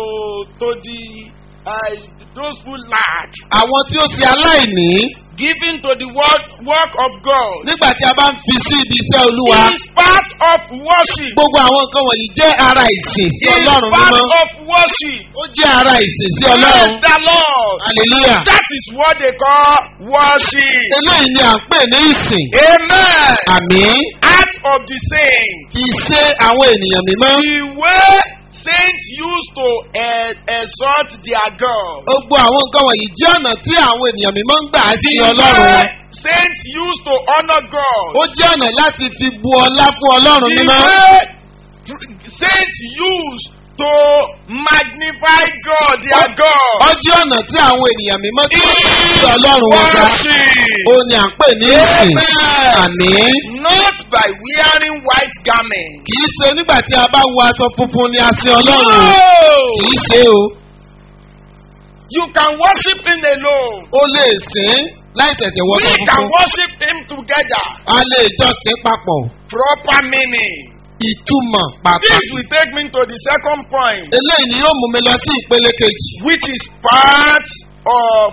to the uh, those who lack, àwọn tí ó ṣe aláìní giving to the work work of God. nígbà tí a bá ń fi sí ibi iṣẹ́ olúwa It is part of worship. gbogbo àwọn nǹkan wọ̀nyí jẹ́ ara ìsìn sí It is ọlọ́run part mímọ́ of worship. ó jẹ́ ara ìsìn sí Praise ọlọ́run the Lord. hallelujah That is what they call worship. eléyìí ni à ń pè ní ìsìn Amen. àmì Act of the saints. ìṣe àwọn ènìyàn mímọ́ The way saints used to uh, exalt their God. gbogbo àwọn nǹkan wọ̀nyí jẹ́ ọ̀nà tí àwọn ènìyàn mímọ́ ń gbà sí The ọlọ́run way wọn saints used to honor God. ó jẹ́ ọ̀nà láti fi bu ọlá fún ọlọ́run The mímọ́ way saints used to magnify God, their ó God. jẹ́ ọ̀nà tí àwọn ènìyàn mímọ́ tí wọ́n fi sí ọlọ́run wọn ga Worship. ó ní à ń pè ní ìsìn àmì Not by wearing white garments. kì í ṣe nígbà tí a bá wọ aṣọ funfun ni a sin ọlọ́run No. kì í ṣe o You can worship him alone. ó lè sìn láì tẹ̀sẹ̀ wọ We aṣọ can funfun worship him together. a lè jọ sìn papọ̀ Proper meaning. ìtumọ̀ This pàtàkì will take me to the second point, eléyìí ni yóò mú mi lọ sí ìpele kejì which is part of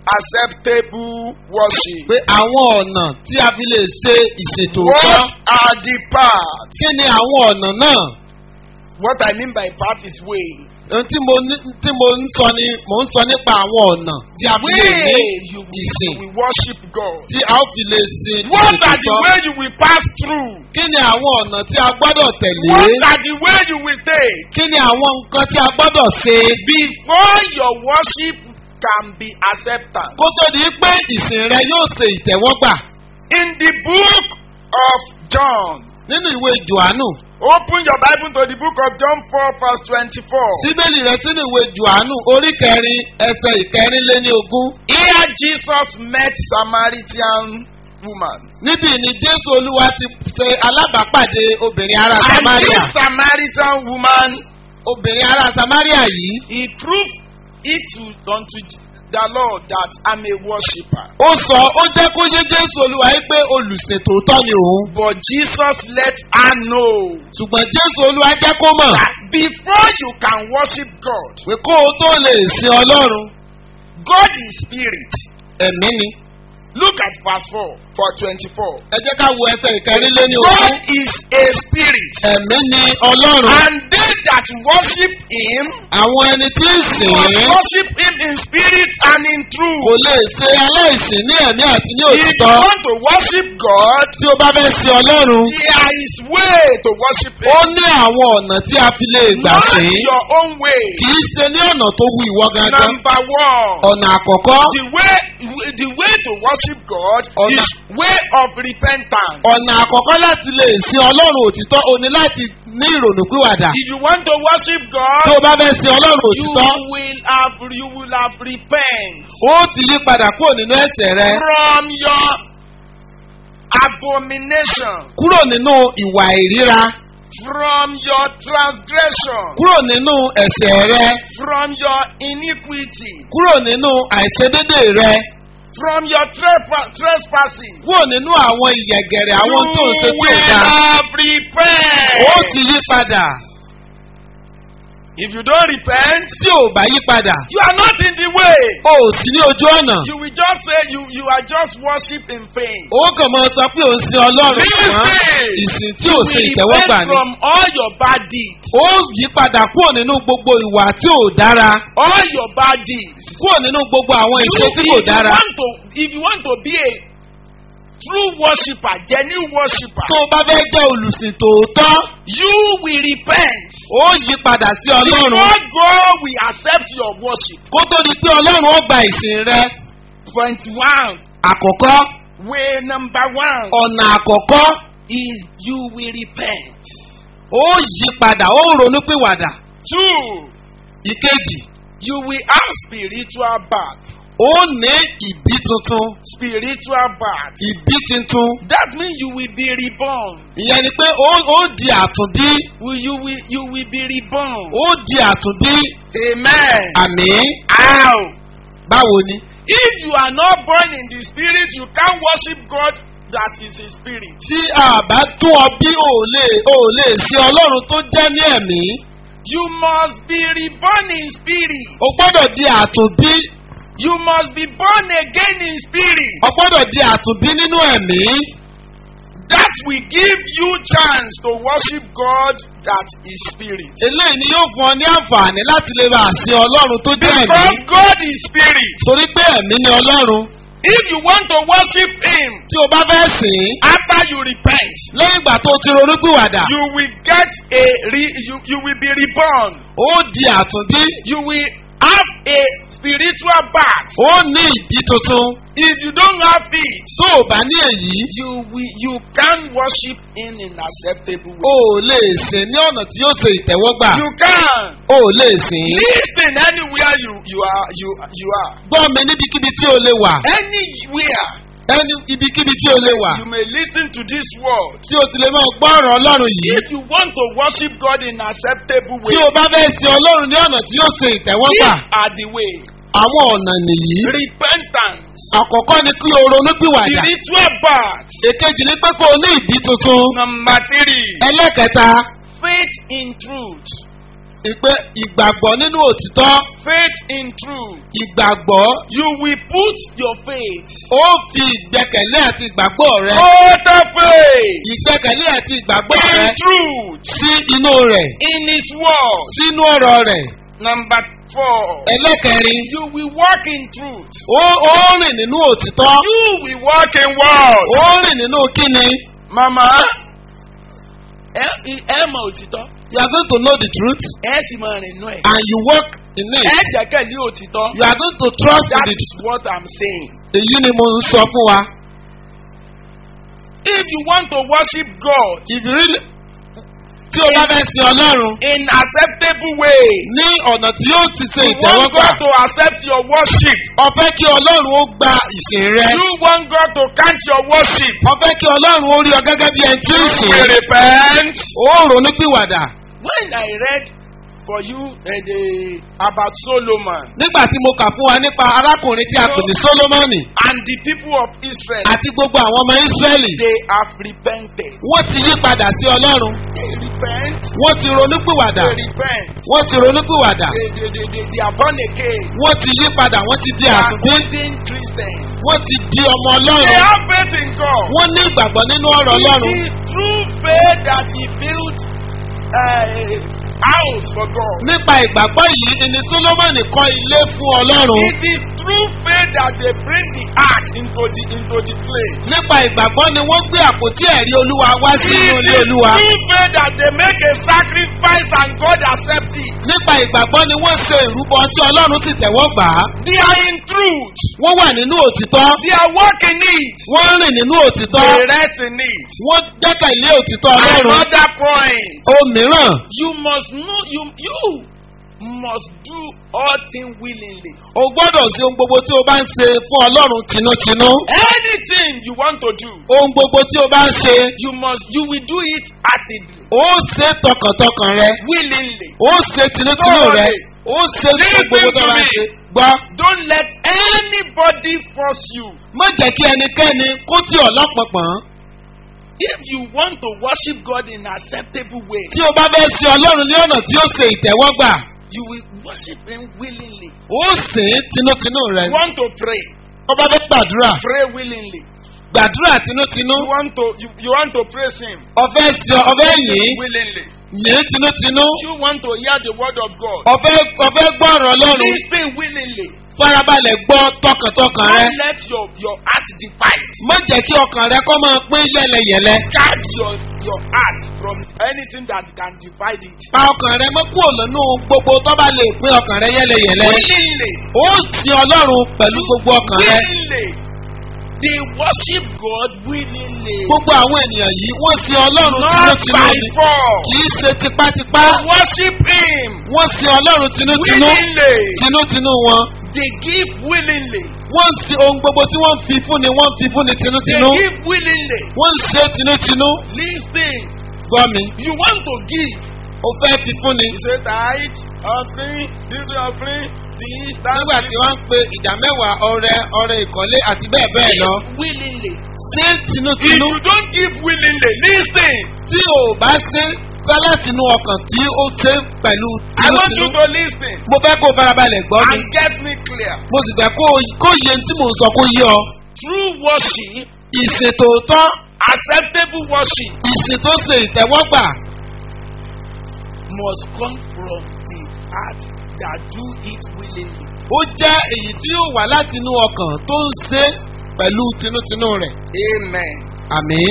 acceptable worship. pé àwọn ọ̀nà tí a fi lè ṣe ìṣètò What òótọ́ are the parts? kí ni àwọn ọ̀nà náà What I mean by part is way. ohun tí mo ní tí mo ń sọ ni mò ń sọ nípa àwọn ọ̀nà tí a fi lè ní Way you ìsìn will worship God. tí a ó fi lè ṣe What are the ìṣètò way you will pass through? kí ni àwọn ọ̀nà tí a gbọ́dọ̀ tẹ̀lé What are the way you will take kí ni àwọn nǹkan tí a gbọ́dọ̀ ṣe before your worship can be accepted? kó tó di pé ìsìn rẹ yóò ṣe ìtẹ́wọ́gbà In the book of John, nínú ìwé johannu open your Bible to the book of John 4, verse 24. síbélì rẹ sínú ìwé johannu orí kẹrin ẹsẹ ìkẹrin lé ní ogún Here Jesus met Samaritan woman. níbí ni jésù olúwa ti ṣe alábàápàdé obìnrin ará And samaria this Samaritan woman, obìnrin ará samaria yìí he proved it to, unto the Lord that I'm a worshipper. ó sọ ó jẹ́ kó yé jésù olúwa yìí pé olùṣètòótọ́ ni òun But Jesus let her know ṣùgbọ́n jésù olúwa jẹ́ kó mọ̀ that before you can worship God, pé kó o tó lè sin ọlọ́run God is spirit. ẹ̀mí ni Look at verse 4 for 24. ẹ jẹ́ ká wo ẹsẹ̀ ìkẹrin lé ní God ogún is a spirit. ẹ̀mí ni ọlọ́run And they that worship him àwọn ẹni tí ń sìn must ín worship him in spirit and in kò truth. lè ṣe aláìsìn ní ẹ̀mí àti ní If you òtítọ́ want to worship God, tí ó bá fẹ́ sin ọlọ́run there is way to worship ó him. ní àwọn ọ̀nà tí a fi lè gbà Not sìn ín your own way. kì í ṣe ní ọ̀nà tó wu ìwọ gangan Number one. ọ̀nà àkọ́kọ́ The way the way to worship God Ọ̀nà- is way of repentance. ọ̀nà àkọ́kọ́ láti lè sin ọlọ́run òtítọ́ o ní láti ní ìrònúpìwàdà If you want to worship tó o God, bá fẹ́ sin ọlọ́run you òtítọ́ will have you will have repent ó ti yí padà kúrò nínú ẹ̀ṣẹ̀ rẹ from your abomination, kúrò nínú ìwà ìríra from your transgression, kúrò nínú ẹ̀ṣẹ̀ rẹ from your iniquity, kúrò nínú àìṣedédé rẹ from your trepa- trespassing. kúrò nínú àwọn ìyẹ̀gẹ̀rẹ̀ àwọn tó ń ṣe you tí ò will dáa have repent. ó ti yí padà If you don't repent, tí ò bá yí padà you are not in the way. o ò sí ní ojú ọ̀nà You will just say you you are just worship in vain. ó kàn máa sọ pé ò ń sin ọlọ́run ṣùgbọ́n Listen. ìsìn tí You ò will ṣe ìtẹ́wọ́gbà repent ni from all your bad deeds. ó yí padà kúrò nínú gbogbo ìwà tí ò dára All your bad deeds. kúrò nínú gbogbo àwọn You, ìṣe if tí you kò dára want to if you want to be a true worshipper, genuine worshipper, tó o bá fẹ́ jẹ́ olùsìn tòótọ́ you will repent. ó yí padà sí ọlọ́run Before God will accept your worship. kó tó di pé ọlọ́run ó gba ìsìn rẹ Point one. àkọ́kọ́ Way number one ọ̀nà àkọ́kọ́ is you will repent. ó yí padà ó ronúpìwàdà Two, ìkejì you will have spiritual birth. ó ní ìbí tuntun Spiritual birth. ìbí tuntun That means you will be reborn. ìyẹn ni pé ó ó di àtúnbí Will you will you will be reborn. ó di àtúnbí Amen. àmì How? báwo ni If you are not born in the spirit, you can't worship God that is a spirit. tí a bá tún ọ bí ò lè ò lè ṣe ọlọ́run tó jẹ́ ní ẹ̀mí You must be reborn in spirit. o gbọ́dọ̀ di àtúnbí You must be born again in spirit. o gbọ́dọ̀ di àtúnbí nínú ẹ̀mí That will give you chance to worship God that is spirit. eléyìí ni yóò fún ọ ní àǹfààní láti lè bá àṣẹ ọlọ́run tó jẹ́ ẹ̀mí Because God is spirit. torí pé ẹ̀mí ni ọlọ́run If you want to worship Him tí o bá fẹ́ sìn ín after you repent, lẹ́yìn ìgbà tó o ti ronúpìwàdà you will get a re, you, you will be reborn. ó di àtúnbí You will have a spiritual birth. ó ní ìbí tuntun If you don't have it, tó o bá ní èyí you will you can worship Him in acceptable o way. ò lè sìn ní ọ̀nà tí yóò ṣe ìtẹ́wọ́gbà You can o ò lè sìn ín listen anywhere you you are you you are gbọ́ mi níbikíbi tí o lè wà anywhere. ẹni ibikíbi tí o lè wà You may listen to this word. tí o ti lè máa gbọ́ ọ̀rọ̀ ọlọ́run yìí If you want to worship God in acceptable tí way, o bá fẹ́ sin ọlọ́run ní ọ̀nà tí yóò ṣe ìtẹ́wọ́gbà these are the way. àwọn ọ̀nà nìyí Repentance, àkọ́kọ́ ni kí o ronúpìwàdà spiritual birth. èkejì ni pé kó o ní ìbí tuntun Number three, ẹlẹ́kẹta faith in truth. ìpè ìgbàgbọ́ nínú òtítọ́ Faith in truth. ìgbàgbọ́ You will put your faith. ó fi ìgbẹ́kẹ̀lé àti ìgbàgbọ́ rẹ Total faith ìgbẹ́kẹ̀lé àti ìgbàgbọ́ in rẹ truth. sí inú rẹ̀ In His word. sínú ọ̀rọ̀ rẹ̀ Number four, ẹlẹ́kẹrin you will walk in truth. ó ó rìn nínú òtítọ́ You will walk in word. ó rìn nínú kíni Mama, ẹ ẹ mọ òtítọ́. you are going to know the truth ẹ sì máa rìn nú ẹ̀. and you walk in ẹ it jẹ́kẹ̀lé òtítọ́. you are going to trust that in is it what i'm saying. èyí ni mo ń sọ fún wa if you want to worship God if you really tí o bá fẹ́ sin ọlọ́run in acceptable way ní ọ̀nà tí yóò ti ṣe you want ìtẹ́wọ́gbà God to accept your worship ọ̀fẹ́ kí ọlọ́run ó gba ìsìn rẹ you want God to count your worship ọ̀fẹ́ kí ọlọ́run ó rí ọ gẹ́gẹ́ bí ẹni tí ń you sìn will repent. ó ronú pìwàdà when I read for you uh, the, about Solomon nígbà tí mo kà fún wa nípa arákùnrin tí a pè ní Sólómọ́nì and the people of Israel àti gbogbo àwọn ọmọ Ísírẹ́lì they have repented. wọ́n ti yí padà sí ọlọ́run they repent. wọ́n ti ronú pìwàdà they repent. wọ́n ti ronú pìwàdà they they they they, they are born again. wọ́n ti yí padà wọ́n ti di they are àtúnbí Christian Christians. wọ́n ti di ọmọ they ọlọ́run have faith in God. wọ́n ní ìgbàgbọ́ nínú ọ̀rọ̀ ọlọ́run It is through faith that he built a house for God. nípa ìgbàgbọ́ yìí ni Sólómọ́nì kọ́ ilé fún ọlọ́run It is through faith that they bring the ark into the into the place. nípa ìgbàgbọ́ ni wọ́n gbé àpótí ẹ̀rí olúwa wá It sínú ilé is olúwa through faith that they make a sacrifice and God accepts it. nípa ìgbàgbọ́ ni wọ́n ṣe ìrúbọ tí ọlọ́run sì tẹ̀wọ́ gbà á They are in truth. truth. wọ́n wà nínú òtítọ́ They are walking it. wọ́n rìn nínú òtítọ́ They rest in it. wọ́n gbẹ́kẹ̀lé òtítọ́ ọlọ́run Another point. ohun mìíràn You must know you you must do all things willingly. o gbọ́dọ̀ ṣe ohun gbogbo tí o bá ń ṣe fún ọlọ́run tinútinú Anything you want to do, ohun gbogbo tí o bá ń ṣe you must you will do it actively, o ṣe tọkàntọkàn rẹ willingly. o ṣe tinútinú rẹ o ṣe ohun gbogbo tó bá ń ṣe gbọ́ Don't let anybody force you. má jẹ́ kí ẹnikẹ́ni kó tí ọ̀ lọ́pọ̀pọ̀n If you want to worship God in acceptable way, tí o bá fẹ́ ṣe ọlọ́run ní ọ̀nà tí ó ṣe ìtẹ́wọ́gbà you will worship Him willingly. o sìn ín tinútinú rẹ You want to pray, o bá fẹ́ gbàdúrà pray willingly. gbàdúrà tinútinú You want to you, you want to praise Him ọ̀fẹ́ ṣe ọ̀fẹ́ yìn willingly. yìn tinútinú You want to hear the word of God. ọ̀fẹ́ ọ̀fẹ́ gbọ́rọ̀ ọlọ́run Listen willingly. farabalẹ̀ gbọ́ tọkàntọkàn rẹ Don't let your your heart divide. má jẹ́ kí ọkàn rẹ kọ́ máa pín yẹlẹyẹlẹ Guard your your heart from anything that can divide it. pa ọkàn rẹ mọ́ kúrò lọ́nù gbogbo tó bá lè pín ọkàn rẹ yẹlẹyẹlẹ Willingly. ó sin ọlọ́run pẹ̀lú gbogbo ọkàn rẹ Willingly. They worship God willingly. gbogbo àwọn ènìyàn yìí wọ́n sin ọlọ́run Not tinútinú by ni force. kì í ṣe tipátipá Worship Him wọ́n sin ọlọ́run tinútinú willingly. tinútinú wọn They give willingly. wọ́n ń sin ohun gbogbo tí wọ́n ń fi fúnni wọ́n ń fi fúnni They tinútinú give willingly. wọ́n ń ṣe tinútinú Listen. gbọ́ mi You want to give. ó fẹ́ fi fúnni You say tithe, offering, duty offering, this, that. nígbà tí wọ́n ń pe ìdá mẹ́wàá ọrẹ ọrẹ ìkọ́lé àti bẹ́ẹ̀ bẹ́ẹ̀ lọ Give willingly. ṣé If tinútinú you don't give willingly, listen. tí o bá ṣe fẹ́ láti inú ọkàn tí ó ṣe pẹ̀lú I want you tinútinú to listen mo fẹ́ kó o farabalẹ̀ gbọ́ mi and get me clear. mo sì fẹ́ kó o- kó yẹ tí mò ń sọ kó yé ọ True worship, ìṣètòótọ́ acceptable worship, ìsìn tó ṣe ìtẹ́wọ́gbà must come from the heart that do it willingly. ó jẹ́ èyí tí yóò wá láti inú ọkàn tó ń ṣe pẹ̀lú tinútinú rẹ̀ Amen. àmín.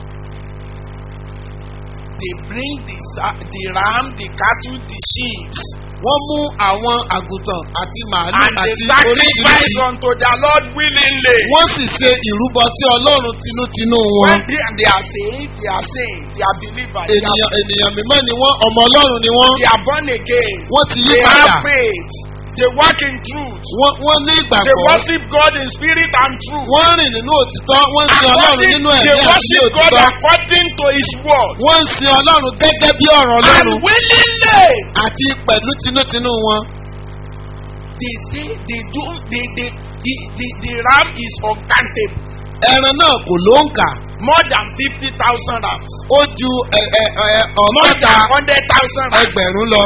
They bring the, sa- the ram, the cattle, the sheep, wọ́n mú àwọn àgùntàn àti màálù and they àti sacrifice oríṣiríṣi unto the Lord willingly. wọ́n sì ṣe ìrúbọ sí ọlọ́run tinútinú wọn. When they, they are saved, they are saved, they are believers, they are, ènìyàn ènìyàn mímọ́ ni wọ́n ọmọ ọlọ́run ni wọ́n they are born again, wọ́n ti yí they padà have faith, they walk in truth, wọ́n wọ́n ní they ìgbàgbọ́ worship God in spirit and truth. wọ́n rìn nínú òtítọ́ wọ́n ń sin ọlọ́run According, nínú they ẹ̀mí àti ní worship God òtítọ́ according to His word. wọ́n ń sin ọlọ́run gẹ́gẹ́ bí ọ̀rọ̀ And ọlọ́run willingly, àti pẹ̀lú tinútinú wọn. they say they do, they, they, the, the, the ram is uncountable. ẹran náà kò ló ń kà More than fifty thousand rams. ó ju ẹ, ẹ, ẹ, More ọgọ́ta than hundred thousand rams. ẹgbẹ̀rún lọ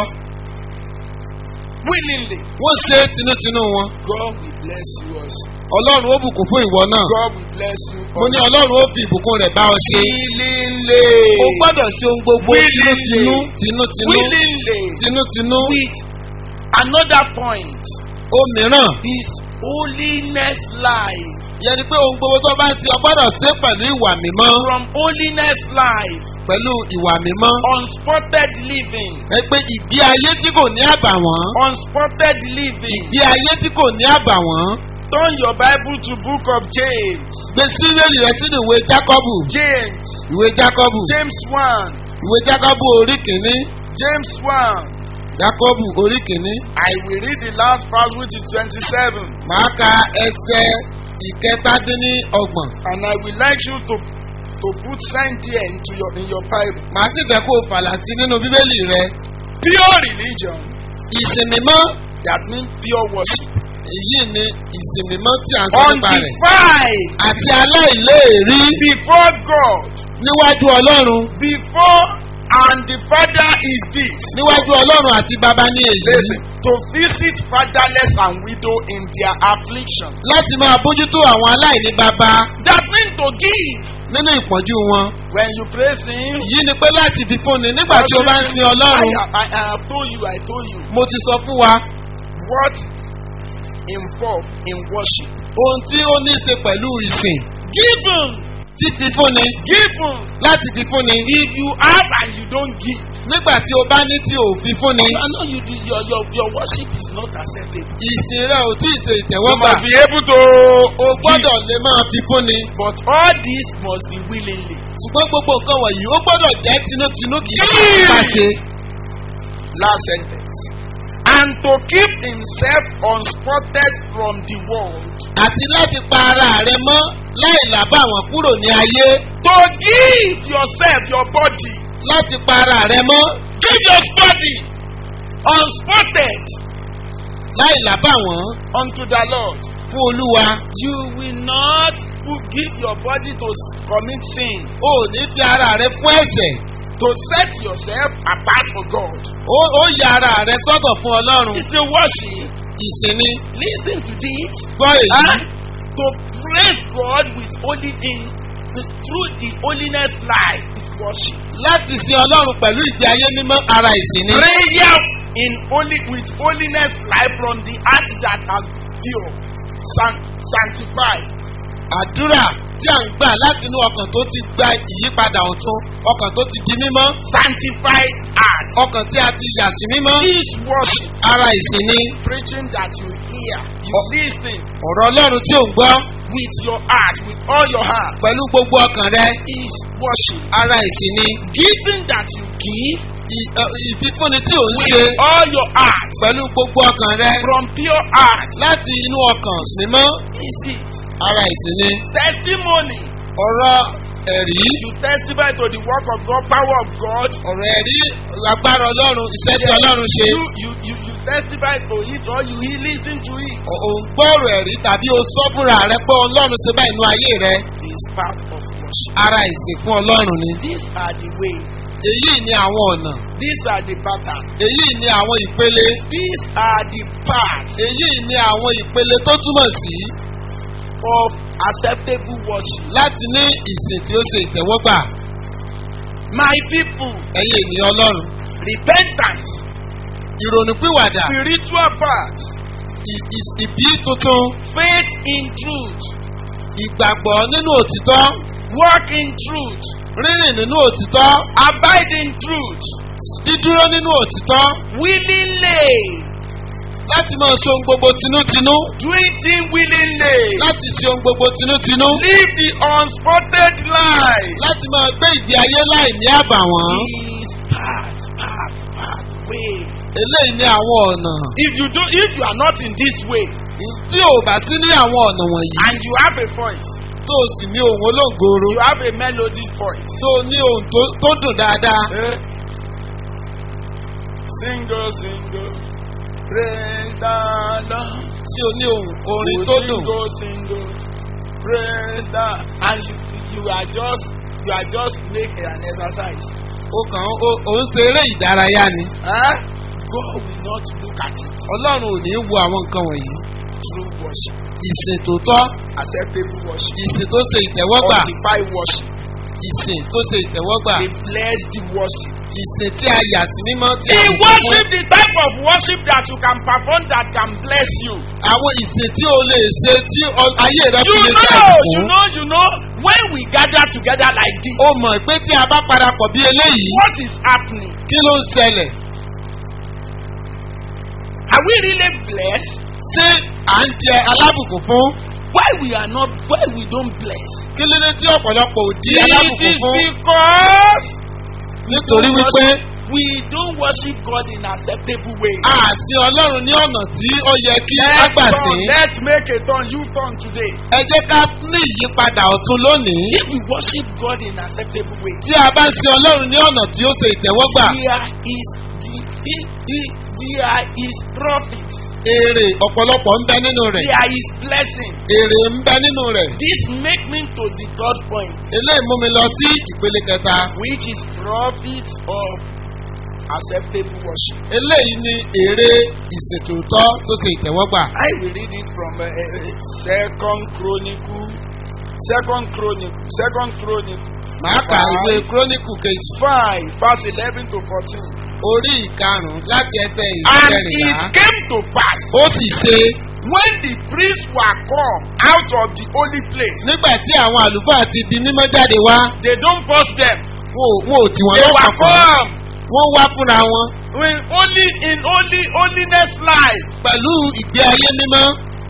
Willingly. wọ́n ṣe tinútinú wọn. God will bless you also. ọlọ́run ó bùkún fún ìwọ náà God will bless you mo ní also. ọlọ́run ó fi ìbùkún rẹ̀ bá ọ ṣe. Willingly. o gbọ́dọ̀ ṣe ohun gbogbo Willingly. tinútinú tinútinú Willingly. tinútinú. With another point ó mìíràn is holiness life. yẹn ni pé ohun gbogbo tó bá ń ṣe ọ gbọ́dọ̀ ṣe pẹ̀lú ìwà mímọ́ From holiness life, pẹ̀lú ìwà mímọ́. unspotted living, ẹ pé ìgbé ayé tí kò ní àbàwọ́n unspotted living. ìgbé ayé tí kò ní àbàwọ́n Turn your Bible to book of James. gbé síwèlì rẹ sínú ìwé jákọ́bù James, ìwé jákọ́bù James 1, ìwé jákọ́bù orí kìíní James 1. jákọ́bù orí kìíní I will read the last verse which is 27 màá ka ẹsẹ̀ ìkẹtàdínníọgbọ̀n and I would like you to to put sign there into your in your Bible. màá sì fẹ́ kó o fàlà sí nínú bíbélì rẹ Pure religion ìsìn mímọ́ that means pure worship. èyí ni ìsìn mímọ́ tí à ń sọ nípa rẹ̀ Undefiled àti aláìléèrí before God, níwájú ọlọ́run before and the Father is this. níwájú ọlọ́run àti bàbá ní èyí Listen, to visit fatherless and widow in their affliction. láti máa bójútó àwọn aláìní bàbá That means to give. nínú ìpọ́njú wọn When you praise Him, èyí ni pé láti fi fúnni nígbà tí o bá ń sin I, ọlọ́run I, I have told you, I told you mo ti sọ fún wa what involved in worship. ohun tí ó ní í ṣe pẹ̀lú ìsìn Give Him, tí fi fúnni give Him. láti fi fúnni If you have and you don't give, nígbà tí o bá ní tí o fi fún ni You are not, you, do- your, your, your worship is not acceptable. ìsìn rẹ ò tí ì ṣe You ìtẹ́wọ́gbà must be able to o gbọ́dọ̀ lè máa fi fún ni But all this must be willingly. ṣùgbọ́n gbogbo nǹkan wọ̀nyí ó gbọ́dọ̀ jẹ́ tinútinú kì í ṣe ìpàṣẹ. Last sentence. And to keep himself unspotted from the world. àti láti pa ara rẹ mọ́ láì làbá àwọn kúrò ní ayé To give yourself, your body, láti pa ara rẹ mọ́ give your body unspotted láì làbá wọn unto the Lord. fún olúwa You will not put- give your body to s- commit sin. o ò ní fi ara rẹ fún ẹ̀ṣẹ̀ To set yourself apart for God. ó ó ya ara rẹ sọ́tọ̀ fún ọlọ́run It's a worship. ìsinmi Listen to this. gbọ́ èyí Huh? To praise God with holy in through the holiness life is worship. láti sin ọlọ́run pẹ̀lú ìgbé ayé mímọ́ ara ìsinmi Prayer in holy with holiness life from the heart that has pure, san, sanctified. àdúrà tí à ń gbà láti inú ọkàn tó ti gba ìyípadà ọ̀tun ọkàn tó ti di mímọ́ Sanctified heart ọkàn tí a ti yà sí mímọ́ is worship. ara ìsinmi Preaching that you hear, you Oh. listen ọ̀rọ̀ ọlọ́run tí ò ń gbọ́ with your heart, with all your heart pẹ̀lú gbogbo ọkàn rẹ is worship. ara ìsinmi Giving that you give ì- ẹ, ìfífúnni tí ò ń ṣe with all your heart pẹ̀lú gbogbo ọkàn rẹ from pure heart láti inú ọkàn mímọ́ is it. ara ìsinmi Testimony. ọ̀rọ̀ ẹ̀rí You testify to the work of God, power of God. ọ̀rọ̀ ẹ̀rí agbára ọlọ́run iṣẹ́ tí ọlọ́run ṣe You, you, you, you testify to it or you he- listen to it. ò ò ń gbọ́rọ̀ ẹ̀rí tàbí o sọ fúnra rẹ pé ọlọ́run ṣe báyìí inú ayé rẹ Is part of worship. ara ìsìn fún ọlọ́run ni These are the way. èyí ni àwọn ọ̀nà These are the pattern. èyí ni àwọn ìpele These are the parts èyí ni àwọn ìpele tó túmọ̀ sí of acceptable worship. láti ní ìsìn tí ó ṣe ìtẹ́wọ́gbà My people, ẹ̀yin ènìyàn ọlọ́run repentance, ìrònúpìwàdà spiritual part, ì- ì- ìbí tuntun faith in truth, ìgbàgbọ́ nínú òtítọ́ walk in truth, rírìn nínú òtítọ́ abide in truth, dídúró nínú òtítọ́ willingly, láti máa ṣe ohun gbogbo tinútinú doing things willingly, láti ṣe ohun gbogbo tinútinú live the unspotted life. láti máa gbé ìgbé ayé láì ní àbàwọ́n Is part, part, part way. eléyìí ní àwọn ọ̀nà If you do, if you are not in this way tí ò bá sí ní àwọn ọ̀nà wọ̀nyí and you have a voice, tó o sì ní ohun olóńgòrò you have a melody voice. tó o ní ohun tó- tó dùn dáadáa Eh? Single, single, praise the Lord. tí o ní ohun orin Oh, tó dùn Single, single, praise the and you you are just you are just make an exercise. o kàn ó ó ń ṣe eré ìdárayá ni Huh? God will not look at it ọlọ́run ò ní wo àwọn nǹkan wọ̀nyí through worship, ìsìn tó tọ́ acceptable worship, ìsìn tó ṣe ìtẹ́wọ́gbà undefined worship, ìsìn tó ṣe ìtẹ́wọ́gbà a blessed worship. ìsìn tí a yà sí mímọ́ tí a The bùkún fún. worship, the type of worship that you can perform that can bless you. àwọn ìsìn tí o lè ṣe tí ọ- ayé rẹ You fi lè ṣe know, you àbùkún. know, you know, when we gather together like this, o mọ̀ pé tí a bá parapọ̀ bí eléyìí what is happening? kí ló ń ṣẹlẹ̀ Are we really blessed? ṣé à ń jẹ alábùkún fún Why we are not, why we don't bless? kí ló dé tí ọ̀pọ̀lọpọ̀ ò di It alábùkún is fún because nítorí we wípé worship- we don't worship God in acceptable way. a sin ọlọ́run ní ọ̀nà tí ó yẹ kí á Let's gbà turn, sí let's make a turn, you turn today. ẹ jẹ́ ká ní ìyípadà ọ̀tun lónìí If we worship God in acceptable way, tí a bá sin ọlọ́run ní ọ̀nà tí ó ṣe ìtẹ́wọ́gbà there is the, the, the, there is profit, èrè ọ̀pọ̀lọpọ̀ ń bẹ nínú rẹ̀ there is blessing. èrè ń bẹ nínú rẹ̀ This make me to the third point, eléyìí mú mi lọ sí ìpele kẹta which is profit of acceptable worship. eléyìí ni èrè ìṣètòótọ́ tó ṣe ìtẹ́wọ́gbà I will read it from uh, uh, Second Chronicle, Second Chronicle, Second Chronicle màá ka ìwé kúrónìkù kejì five, verse eleven to fourteen. orí ìkarùn-ún láti ẹsẹ̀ And ìkẹrìnlá it came to pass ó sì ṣe when the priests were come out of the holy place, nígbà tí àwọn àlùfáà ti di mímọ́ jáde wá they don't force them. wọn ò wọn ò tì wọ́n They were lọ́kọ̀ọ̀kan come. wọ́n wá fúnra wọn in only in only holiness life pẹ̀lú ìgbé ayé mímọ́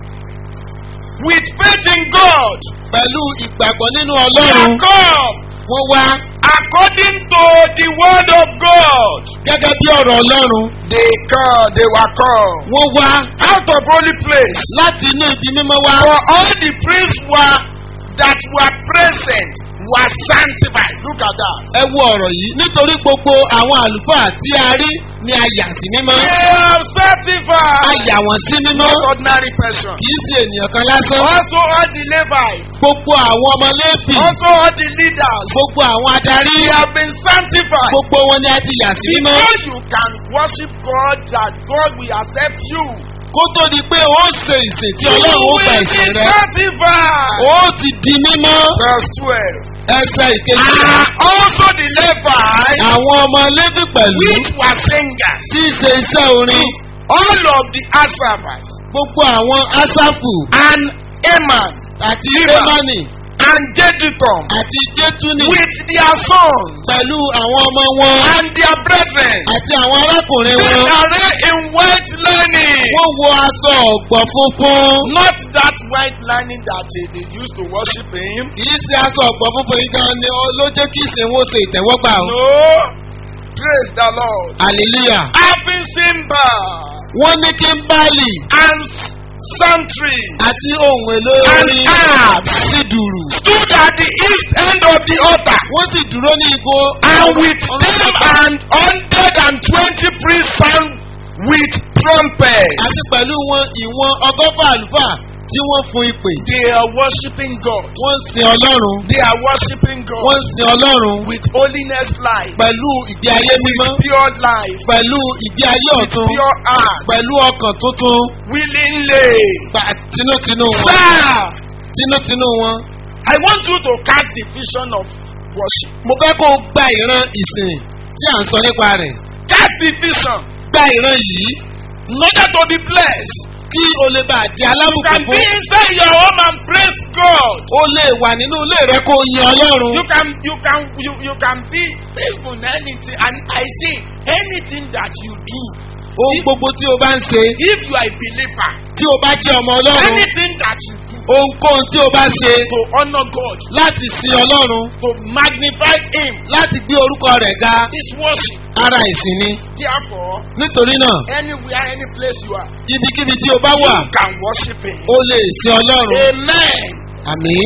with faith in God. pẹ̀lú ìgbàgbọ́ nínú They ọlọ́run are called wọ́n wá according to the word of God. gẹ́gẹ́ bí ọ̀rọ̀ ọlọ́run They called, they were called wọ́n wá out of holy place. láti inú ibi mímọ́ wá For all the priests were that were present were sanctified. Look at that. ẹ wo ọ̀rọ̀ yìí nítorí gbogbo àwọn àlùfáà tí a rí ni a yà sí mímọ́ They are a sanctified. yà wọ́n sí mímọ́ Not ordinary person. kì í ṣe ènìyàn kan lásán Also all the Levites. gbogbo àwọn ọmọ lẹ́fì Also all the leaders. gbogbo àwọn adarí They have been sanctified. gbogbo wọn ni a ti yà sí mímọ́ Before you can worship God, that God will accept you. kó tó di pé ó ṣe ìsìn tí You ọlọ́run ó will gba be ìsìn rẹ sanctified. ó ti di mímọ́ Verse twelve. ẹsẹ̀ ìkejì And also the Levites, àwọn ọmọ lẹ́fì pẹ̀lú which were singers, tí í ṣe iṣẹ́ orin all of the Asaphat, gbogbo àwọn asafu and Eman, àti Líbà. emani and Jeduthun, àti jetuni with their sons pẹ̀lú àwọn ọmọ wọn and their brethren, àti àwọn arákùnrin they wọn array in white lining. wọ́n wọ aṣọ ọ̀gbọ̀ funfun Not that white lining that they, they used to worship him. kì í ṣe aṣọ ọ̀gbọ̀ funfun yìí gan ni ó- ló jẹ́ kí ìsìn wọn ṣe ìtẹ́wọ́gbà o No. Praise the Lord. hallelujah Having cymbal wọ́n ní kíńbálì and psaltery àti ohun èlò And orin harp. sí dùrù stood at the east end of the altar. wọ́n sì dúró ní igbó And with them and hundred and twenty priests sang with trumpets. àti pẹ̀lú wọn ìwọ̀n ọgọ́fà àlùfáà tí wọ́n fún ìpè They are worshiping God. wọ́n ń sin ọlọ́run They are worshiping wọ́n God ń sin ọlọ́run with holiness life, pẹ̀lú ìgbé ayé mímọ́ pure life, pẹ̀lú ìgbé ayé ọ̀tun pure heart, pẹ̀lú ọkàn tuntun willingly. gbà tinútinú wọn Sir, tinútinú wọn. I want you to catch the vision of worship. mo fẹ́ kó o gba ìran ìsìn tí à ń sọ nípa rẹ̀ Catch the vision gba ìran yìí in order to be blessed. kí o lè bá a di You alábùkún can be fún inside your home and praise God. o lè wà nínú ilé rẹ kó o yin ọlọ́run You can you can you, you can be even anything and I say anything that you do ohun gbogbo tí o bá ń ṣe if you are a believer tí o bá jẹ́ ọmọ ọlọ́run anything that you do ohunkóhun tí o bá ṣe to honour God láti sin ọlọ́run to magnify him láti gbé orúkọ rẹ̀ ga is worship. ara ìsìn ni Therefore nítorí náà anywhere any place you are ibikíbi tí o bá wà you can worship him. o lè sin ọlọ́run Amen. àmì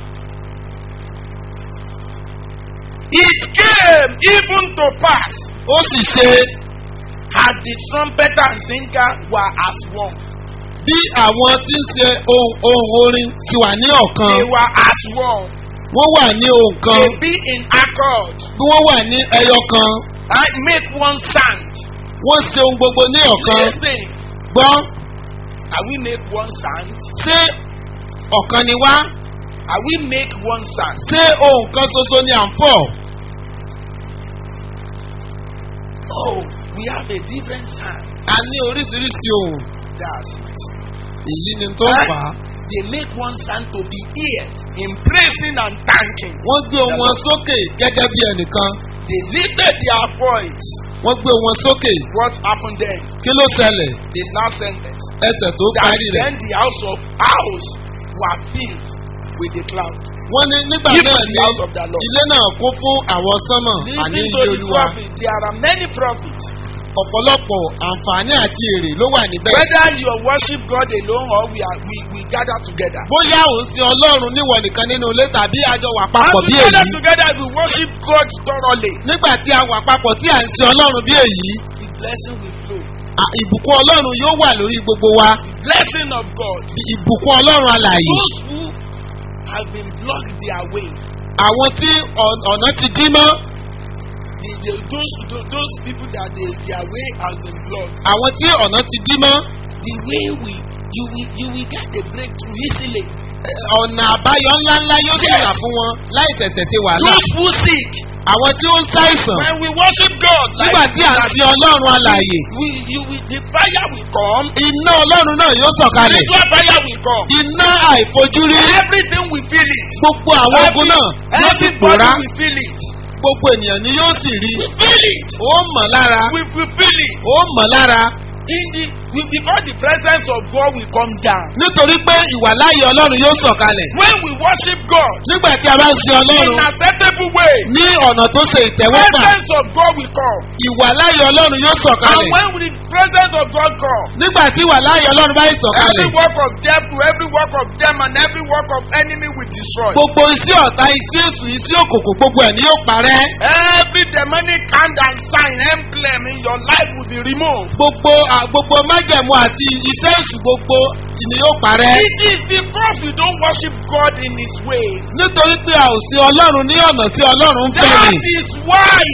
It came even to pass ó sì ṣe as the trumpeter and singer were as one. bí àwọn tí ń ṣe ohun ohun orin ti wà ní ọ̀kan They were as one. wọ́n wà ní ohun kan They be in accord. bí wọ́n wà ní ẹyọ kan and make one sound. wọ́n ṣe ohun gbogbo ní ọ̀kan Listen, gbọ́ are we make one sound? ṣé ọ̀kan ni wá Are we make one sound? ṣé ohun kan ṣoṣo ni à ń fọ̀ Oh, we have a different sound. a ní oríṣiríṣi ohun That's it. èyí ni tó ń fà á They make one sound to be heard in praising and thanking. wọ́n gbé ohun wọn sókè gẹ́gẹ́ bí ẹnìkan They lifted their voice. wọ́n gbé ohun wọn sókè What happened then? kí ló ṣẹlẹ̀ The last sentence. ẹsẹ̀ tó That parí rẹ̀ then the house of house were filled with the cloud. wọ́n ní nígbà Even náà the ní house of the Lord. ilé náà kún fún àwọn sánmọ̀ àní Listen to ilé the olúwa prophet. There are many prophets. ọ̀pọ̀lọpọ̀ àǹfààní àti èrè ló wà níbẹ̀. Whether you worship God alone or we are we, we gather together. bóyá ò ń sin ọlọ́run níwọ̀ nìkan nínú ilé tàbí àjọ wà papọ̀ As bí we gather èyí. together, we worship God thoroughly. nígbà tí a wà papọ̀ tí à ń sin ọlọ́run bí èyí The blessing will flow. à- ìbùkún ọlọ́run yóò wà lórí gbogbo wa The blessing of God. ìbùkún ọlọ́run alàyè. Those who have been blocked their way, àwọn tí ọ̀- ọ̀nà ti dín mọ́ the, the, those, those those people that they, their way has been blocked, àwọn tí ọ̀nà ti dín mọ́ the way we you will you will get a breakthrough easily. ẹ, ọ̀nà àbáyọ ńláńlá yóò sì wà fún wọn láì tẹ̀sẹ̀ ṣe wàhálà. Those who seek, àwọn tí ó ń ṣàìsàn when we worship God, nígbà tí à ń sin ọlọ́run alàyè we, you will, the fire will come, iná ọlọ́run náà yóò sọ̀kalẹ̀ spiritual fire will come. iná àìfojúrí Everything will feel it. gbogbo àwọn ogun náà yóò sì Everybody pòórá will feel it. gbogbo ènìyàn ni yóò sì rí We feel it. ó mọ̀ lára We, we feel it. ó mọ̀ lára In the, we, because the presence of God will come down. nítorí pé ìwàláyé ọlọ́run yóò sọ̀kalẹ̀ When we worship God nígbà tí a bá ń sin in ọlọ́run acceptable way, ní ọ̀nà tó ṣe ìtẹ́wọ́gbà presence of God will come. ìwàláyé ọlọ́run yóò And sọ̀kalẹ̀ when the presence of God come, nígbà tí ìwàláyé ọlọ́run bá yìí every sọ̀kalẹ̀ work of devil, every work of demon, every work of enemy will destroy. gbogbo iṣẹ́ ọ̀tá iṣẹ́ èṣù iṣẹ́ òkòkò gbogbo ẹ̀ ni yóò parẹ́ Every demonic hand and sign emblem in your life will be removed. gbogbo à- gbogbo májẹ̀mú àti iṣẹ́ èṣù gbogbo ni yóò parẹ́ It is because we don't worship God in His way. nítorí pé a ò sin ọlọ́run ní ọ̀nà tí ọlọ́run ń fẹ́ That ni is why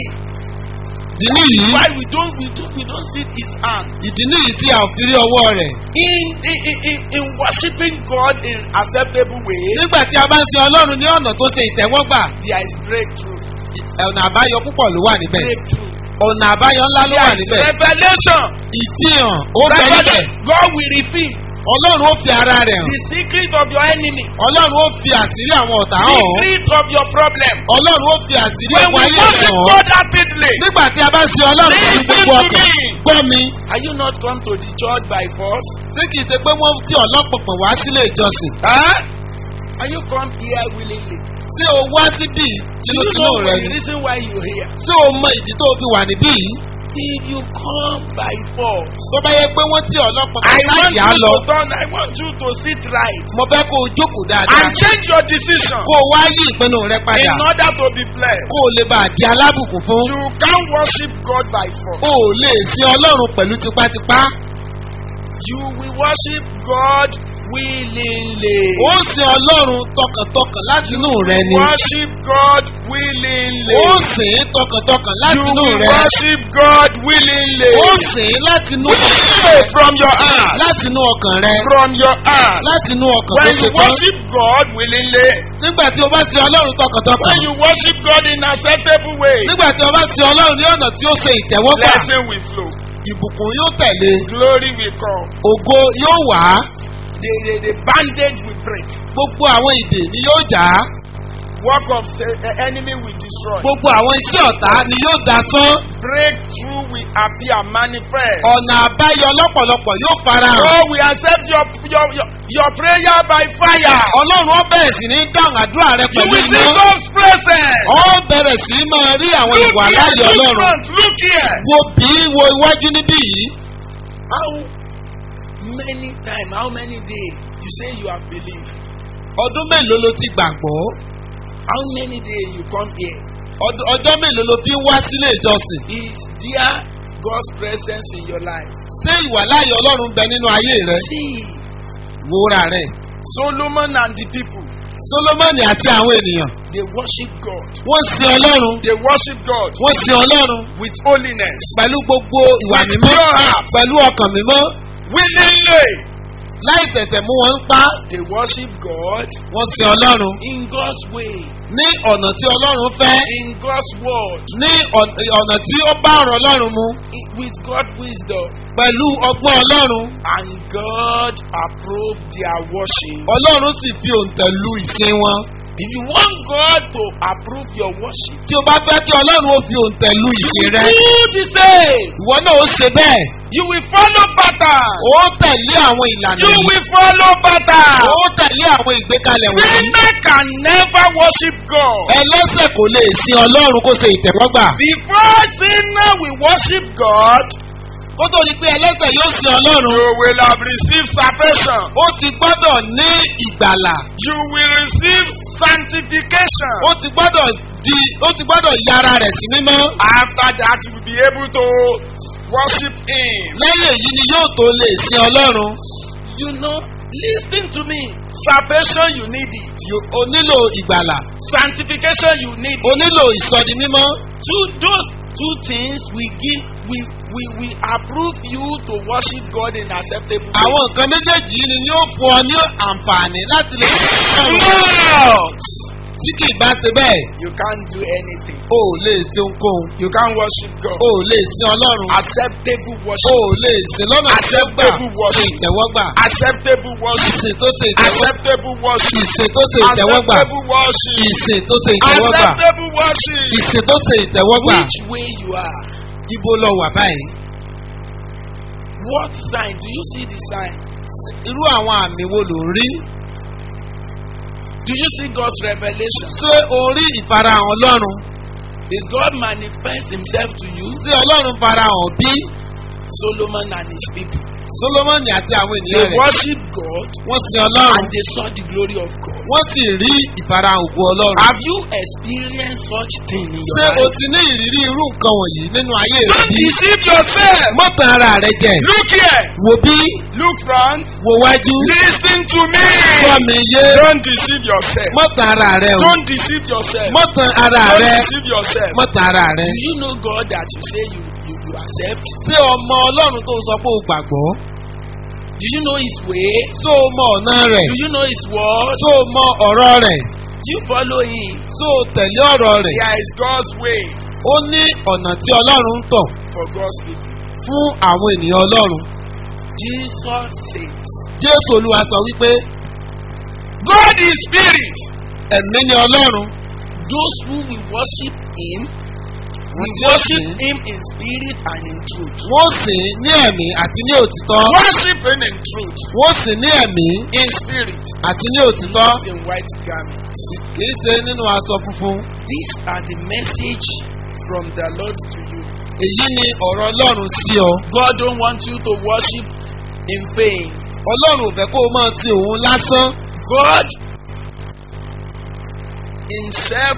ìdí nìyí why we don't we don't we don't see His hand ìdí nìyí tí a ò fi rí ọwọ́ rẹ̀ in in in, in, in worshiping God in acceptable way. nígbà tí a bá ń sin ọlọ́run ní ọ̀nà tó ṣe ìtẹ́wọ́gbà There is breakthrough. ọ̀nà àbáyọ púpọ̀ ló wà níbẹ̀ Breakthrough. ọ̀nà àbáyọ ńlá ló wà There is níbẹ̀ revelation. ìfihàn ó bẹ níbẹ̀ Revelation. God will reveal ọlọ́run ó fi ara rẹ̀ hàn the secret of your enemy. ọlọ́run ó fi àṣírí àwọn ọ̀tá hàn ọ́. Secret of your problem. ọlọ́run ó fi àṣírí When ọ̀pọ̀ we ayé rẹ̀ worship hàn ọ́. God rapidly. nígbà tí a bá sin ọlọ́run pẹ̀lú Listen gbogbo to ọkàn me. gbọ́ mi Are you not come to the church by force? ṣé kìí ṣe pé wọ́n ti ọlọ́pọ̀pọ̀ wá sílé ìjọsìn Huh? Are you come here willingly? ṣé o wá síbí Do you tinútinú know rẹ the ni reason why you here? ṣé o mọ ìdí tó o fi wà níbí yìí If you come by force, tó bá yẹ pé wọ́n ti ọlọ́pọ̀pọ̀ I want láyà you lọ to turn. I want you to sit right mo fẹ́ kó o jókòó dáadáa and change your decision kó o wá yí ìpinnu rẹ padà in order to be blessed. kó o lè bá a di alábùkún fún You can't worship God by force. o ò lè sin ọlọ́run pẹ̀lú tipátipá You will worship God willingly. ó sin ọlọ́run tọkàntọkàn láti inú rẹ ni Worship God willingly. ó sìn ín tọkàntọkàn láti You inú will rẹ worship God willingly. ó sìn ín láti inú Willingly from your heart. láti inú ọkàn rẹ From your heart. láti inú ọkàn tó When ṣe you tán worship God willingly, nígbà tí o bá sin ọlọ́run tọkàntọkàn when you worship God in acceptable way, nígbà tí o bá sin ọlọ́run ní ọ̀nà tí ó ṣe ìtẹ́wọ́gbà blessing will flow. ìbùkún yóò tẹ̀lé Glory will come. ògo yóò wá The, the, the bandage will break. gbogbo àwọn ìdè ni yóò jà á Work of sa- the enemy will destroy. gbogbo àwọn iṣẹ́ ọ̀tá ni yóò dasán Breakthrough will appear manifest. ọ̀nà àbáyọ lọ́pọ̀lọpọ̀ yóò fara hàn God will accept your, your, your, your prayer by fire. ọlọ́run ó bẹ̀rẹ̀ sí ní dáhùn àdúrà rẹ You pẹ̀lú will see iná God's presence. ó bẹ̀rẹ̀ sí máa rí àwọn Look ìwà here, láàyè look ọlọ́run front, look here. wo bí wo iwájú níbí yìí How many times, how many days you say you have believed? ọdún mélòó ló ti gbàgbọ́ How many days you come here? Ọd- ọjọ́ mélòó ló fi ń wá sílé ìjọsìn Is there God's presence in your life? ṣé ìwà láàyè ọlọ́run ń bẹ nínú ayé rẹ See, wúra rẹ Solomon and the people, solomoni àti àwọn ènìyàn they worship God. wọ́n sin ọlọ́run They worship God wọ́n sin ọlọ́run with holiness, pẹ̀lú gbogbo ìwà With mímọ́ pure heart. pẹ̀lú ọkàn mímọ́ willingly. láì ṣẹ̀ṣẹ̀ mú wọn ń pa They worship God wọ́n sin ọlọ́run in God's way, ní ọ̀nà tí ọlọ́run fẹ́ in God's word, ní ọ̀n- ọ̀nà tí ó bá ọ̀rọ̀ ọlọ́run mu i- with God's wisdom. pẹ̀lú ọgbọ́n ọlọ́run And God approved their worship. ọlọ́run sì fi òǹtẹ̀ lu ìsìn wọn If you want God to approve your worship, tí o bá fẹ́ kí ọlọ́run ó fi òǹtẹ̀ lu ìsìn rẹ do the same. ìwọ náà ó ṣe bẹ́ẹ̀ You will follow pattern. ó tẹ̀lé àwọn ìlànà You yìí will follow pattern. ó tẹ̀lé àwọn ìgbékalẹ̀ wọ̀nyí Sinner can never worship God. ẹlẹ́sẹ̀ kò lè sin ọlọ́run kó ṣe ìtẹ̀wọ́gbà Before sinner will worship God, kó tó di pé ẹlẹ́sẹ̀ yóò sin ọlọ́run you will have received salvation. ó ti gbọ́dọ̀ ní ìgbàlà You will receive sanctification. ó ti gbọ́dọ̀ di ó ti gbọ́dọ̀ yára rẹ̀ sí mímọ́ After that, you will be able to worship Him. lẹ́yìn èyí ni yóò tó lè sin ọlọ́run You know, listen to me. Salvation, you need it. Yo- o nílò ìgbàlà Sanctification, you need o it. nílò ìsọdi mímọ́ Two, those two things we give, we, we, we approve you to worship God in acceptable way. àwọn nǹkan méjèèjì yìí ni yóò fún ọ ní àǹfààní láti lè sin ọlọ́run Mouth. tí kì í bá ṣe bẹ́ẹ̀ you can't do anything. o ò lè ṣe ohunkóhun You can't worship God. o ò lè sin ọlọ́run Acceptable o worship. ò lè sin lọ́nà tí ó gbà Acceptable ṣe worship. ìtẹ́wọ́gbà Acceptable worship. ìsìn tó ṣe ìtẹ́wọ́gbà Acceptable worship. ìsìn tó ṣe ìtẹ́wọ́gbà Acceptable worship. ìsìn tó ṣe ìtẹ́wọ́gbà Acceptable worship. ìsìn tó ṣe ìtẹ́wọ́gbà Which way you are? ibo lọ wà báyìí What sign? Do you see the sign? irú àwọn àmì wo ló ń rí Do you see God's revelation? ṣé o rí ìfarahàn ọlọ́run Is God manifest himself to you? ṣé ọlọ́run farahàn bí Solomon and his people. solomoni àti àwọn They ènìyàn rẹ̀ worship God wọ́n sin ọlọ́run and they saw the glory of God. wọ́n sì rí ìfarahàn ògo ọlọ́run. Have you experienced such thing in your ṣé o life? ti ní ìrírí irú nǹkan wọ̀nyí nínú ayé rẹ Don't bí? deceive yourself. mọ́tàn ara rẹ jẹ Look here. wò bí Look front. wò wájú Listen to me. gbọ́ mi yé Don't deceive yourself. mọ́tàn ara rẹ o Don't deceive yourself. mọ́tàn ara Don't rẹ deceive yourself. mọ́tàn ara rẹ. Do you know God that you say you, you, you accept? ṣé ọmọ ọlọ́run tó sọ pé o gbàgbọ́ Do you know His way? ṣó o mọ ọ̀nà rẹ̀ Do you know His word? ṣó o mọ ọ̀rọ̀ rẹ̀ Do you follow Him? ṣó o tẹ̀lé ọ̀rọ̀ rẹ̀ There is God's way ó ní ọ̀nà tí ọlọ́run ń tọ̀ for God's people. fún àwọn ènìyàn ọlọ́run Jesus says, jésù olúwa sọ wípé God is spirit. ẹ̀mí ni ọlọ́run Those who will worship Him, wọ́n will tí ó worship sìn Him in spirit and in truth. wọ́n sìn ní ẹ̀mí àti ní òtítọ́ Worship Him in truth, wọ́n sìn ní ẹ̀mí in spirit, àti ní òtítọ́ not in white garments. kìí ṣe nínú aṣọ funfun These are the message from the Lord to you. èyí ni ọ̀rọ̀ ọlọ́run sí ọ God don't want you to worship in vain. ọlọ́run ò fẹ́ kó o máa sin òun lásán God Himself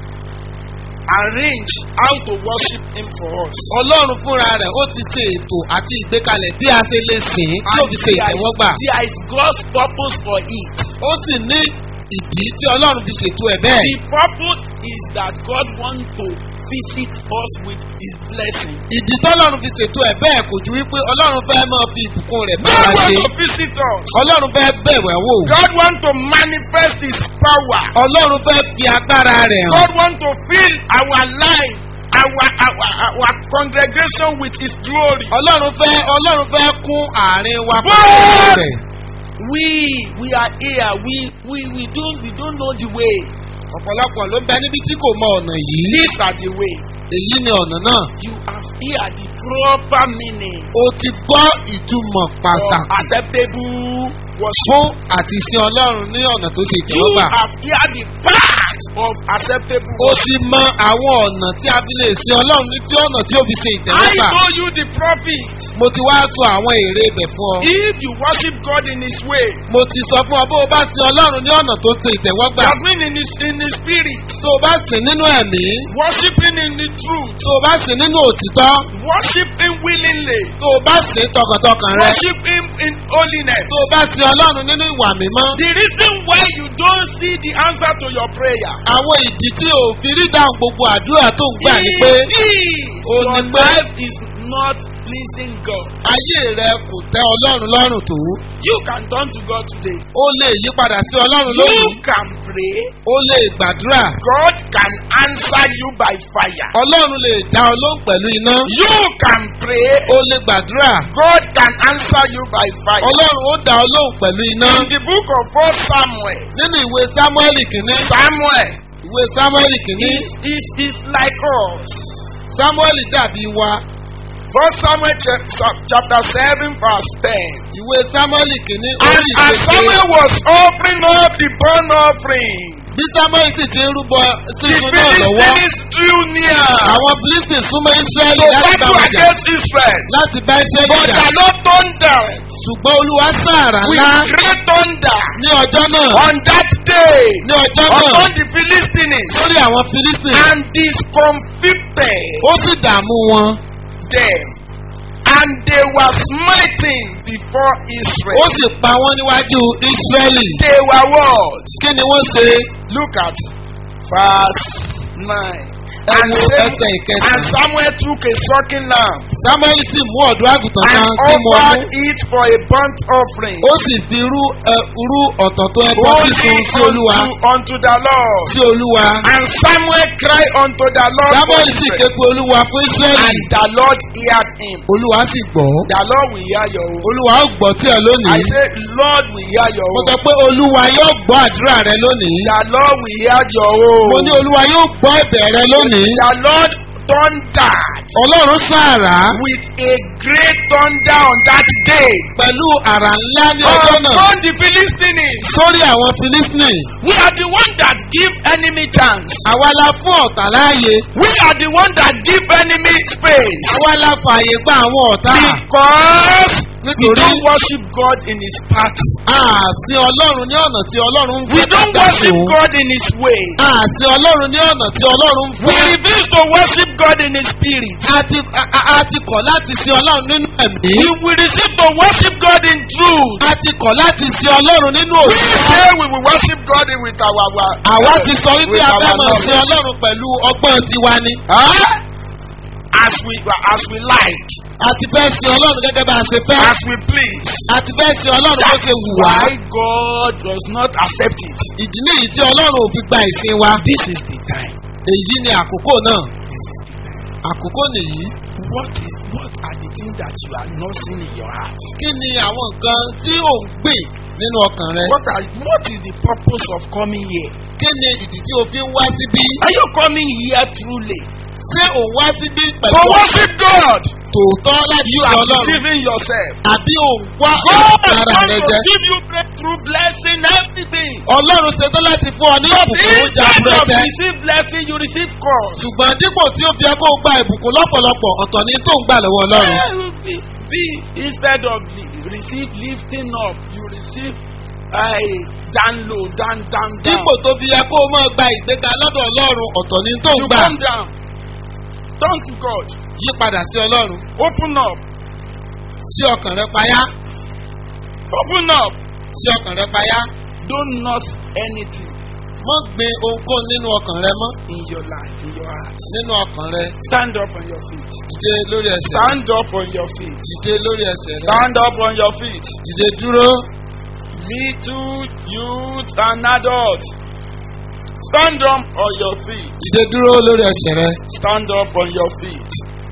arrange how to worship Him for us. ọlọ́run fúnra rẹ̀ ó ti ṣe ètò àti ìgbékalẹ̀ bí a ṣe lè sìn ín tí ó fi ṣe there is- ìtẹ́wọ́gbà there is God's purpose for it. ó sì ní ìdí tí ọlọ́run fi ṣètò ẹ̀ bẹ́ẹ̀ The purpose is that God wants to visit us with His blessing. ìdí tọ́lọ́run fi ṣètò ẹ̀ bẹ́ẹ̀ kò ju wípé ọlọ́run fẹ́ máa fi ìbùkún rẹ̀ bá God wa ṣe wants to visit us. ọlọ́run fẹ́ bẹ̀wẹ̀ wò God wants to manifest His power. ọlọ́run fẹ́ fi agbára rẹ̀ hàn God wants to fill our life, our, our, our congregation with His glory. ọlọ́run fẹ́ ọlọ́run fẹ́ kún àárín wa But- pẹ̀lú rẹ̀ We we are here. We we we don't we don't know the way. ọ̀pọ̀lọpọ̀ ló ń bẹ níbi tí kò mọ ọ̀nà yìí These are the way. èyí ni ọ̀nà náà You have here the proper meaning o ti gbọ́ ìtumọ̀ of pàtàkì acceptable worship. fún àti sin ọlọ́run ní ọ̀nà tó ṣe You ìtẹ́wọ́gbà have here the path of acceptable o worship. ti mọ àwọn ọ̀nà tí a fi lè sin ọlọ́run ní tí ọ̀nà tí ó fi ṣe I ìtẹ́wọ́gbà told you the prophet. mo ti wá sọ àwọn èrè ibẹ̀ fún ọ If you worship God in His way, mo ti sọ fún ọ bó o bá sin ọlọ́run ní ọ̀nà tó ṣe ìtẹ́wọ́gbà that means in His in His spirit, tó o bá sìn nínú ẹ̀mí worshiping in the truth, tó o bá sìn nínú òtítọ́ worship Him willingly, tó o bá sìn tọkàntọkàn rẹ worship Him in holiness. tó o bá sin ọlọ́run nínú ìwà mímọ́ The reason why you don't see the answer to your prayer àwọn ìdí tí o fi rí dáhùn gbogbo àdúrà tó ń gbà ni pé is ó your ní pé- life is not pleasing God. ayé rẹ kò tẹ́ ọlọ́run lọ́rùn tó You can turn to God today. o lè yí padà sí ọlọ́run You lónìí can pray. o lè gbàdúrà God can answer you by fire. ọlọ́run lè dá ọ lóhùn pẹ̀lú iná You can pray. o lè gbàdúrà God can answer you by fire. ọlọ́run ó dá ọ lóhùn pẹ̀lú iná In the book of First Samuel, nínú ìwé samuel kìíní Samuel ìwé samuel kìíní is, is, is like us. samuel dàbí wa First Samuel chap- chap- chapter 7 verse 10. ìwé samuel kìíní And orí as ìgbésẹ̀ Samuel was offering up the burnt offering, bí samuel sì ti ń rúbọ the sísun náà lọ́wọ́ Philistines drew near àwọn philistines súnmọ́ israẹli to láti bá battle wọn jà against Israel. láti bá israẹli But jà the Lord thunder ṣùgbọ́n olúwa sàrà with ńlá great thunder ní ọjọ́ náà on that day ní ọjọ́ náà upon the Philistines lórí àwọn philistines and discomfited ó sì dààmú wọn them. And they were smiting before ó Israel. sì pa wọ́n níwájú israẹli They were what? kí ni wọ́n ṣe Look at verse 9. ẹ And, wo Sam- ẹsẹ̀ and ìkẹsàn. Samuel took a sucking lamb samuel sì mú ọ̀dọ́ àgùntàn and kan tí mo mú offered it for a burnt offering. ó sì fi rú ẹ rú ọ̀tọ̀tọ̀ ẹbọ sísun sí olúwa unto, unto the Lord. sí olúwa. And Samuel cried unto the Lord. for samuel sì Israel. ké pe olúwa fún israẹli. And the Lord heard him. olúwa sì gbọ́. The Lord will hear your own. olúwa ó gbọ́ tí ẹ I lónìí. say, Lord will hear your mo own. sọ pé olúwa yóò gbọ́ àdúrà rẹ lónìí. The Lord will hear your own. mo ní olúwa yóò gbọ́ ẹ̀bẹ̀ rẹ lónìí. The Lord thundered ọlọ́run sàrà with a great thunder on that day pẹ̀lú àrà ńlá ní ọjọ́ náà upon the Philistines. sórí àwọn filistini. We are the one that give enemy chance. àwa la fún ọ̀tá láàyè. We are the one that give enemy space. àwa la fààyè gba àwọn ọ̀tá. Because we Nítorí- don't worship God in his paths. àsìn ọlọ́run ní ọ̀nà tí ọlọ́run ń We fẹ́ don't ká worship sìn. God in his way. àsìn ọlọ́run ní ọ̀nà tí ọlọ́run ń We fẹ́. refuse to worship God in his spirit. a ti a- a- a ti kọ̀ láti sin ọlọ́run nínú ẹ̀mí. We will receive to worship God in truth. a ti kọ̀ láti sin ọlọ́run nínú We òtítọ́. say we will worship God with our our- àwa ti sọ wípé with a our fẹ́ mọ̀ knowledge. sin ọlọ́run pẹ̀lú ọgbọ́n tiwa ni. Huh? As we as we like, a ti fẹ́ sin ọlọ́run gẹ́gẹ́ bá a ṣe fẹ́. as we please. a ti fẹ́ sin ọlọ́run bó That's ṣe wù wá. why God does not accept it. ìdí nìyí tí ọlọ́run ò fi gba ìsìn wa. This is the time. èyí ni àkókò náà. This is the time. àkókò nìyí. What is what are the things that you are nursing in your heart? kí ni àwọn nǹkan tí ò ń gbìn nínú ọkàn rẹ. What are what is the purpose of coming here? kí ni ìdí tí o fi ń wá síbí. Are you coming here truly? ṣé ò ń wá síbí To pẹ̀lú worship God. tòótọ́ láti You sin are ọlọ́run. deceiving yourself. àbí ò ń wá God ara wants rẹ to jẹ. give you breakthrough blessing everything. ọlọ́run ṣetán láti fún ọ ní But ìbùkún oúnjẹ instead of àbúrẹ́tẹ́. receive blessing, you receive curse. ṣùgbọ́n dípò tí ó fi ẹ kó o gba ìbùkún lọ́pọ̀lọpọ̀ ọ̀tọ̀ ni tó ń gbà lọ́wọ́ ọlọ́run. Eh, Be, be instead of li- receive lifting up, you receive uh, down low, down, down, down. dípò tó fi ẹ kó o máa gba ìgbéga lọ́dọ̀ ọlọ́run ọ̀tọ̀ ni tó ń You gbà. come down. Turn to God. yí padà sí ọlọ́run. Open up. sí ọkàn rẹ payá. Open up. sí ọkàn rẹ payá. Don't nurse anything mọ́ gbin ohunkóhun nínú ọkàn rẹ mọ́. in your life, in your heart. nínú ọkàn rẹ. Stand up on your feet. dìde lórí ẹsẹ̀ rẹ. Stand up on your feet. dìde lórí ẹsẹ̀ rẹ. Stand up on your feet. dìde dúró. Little youth and adults. Stand up on your feet. dìde dúró lórí ẹsẹ̀ rẹ. Stand up on your feet.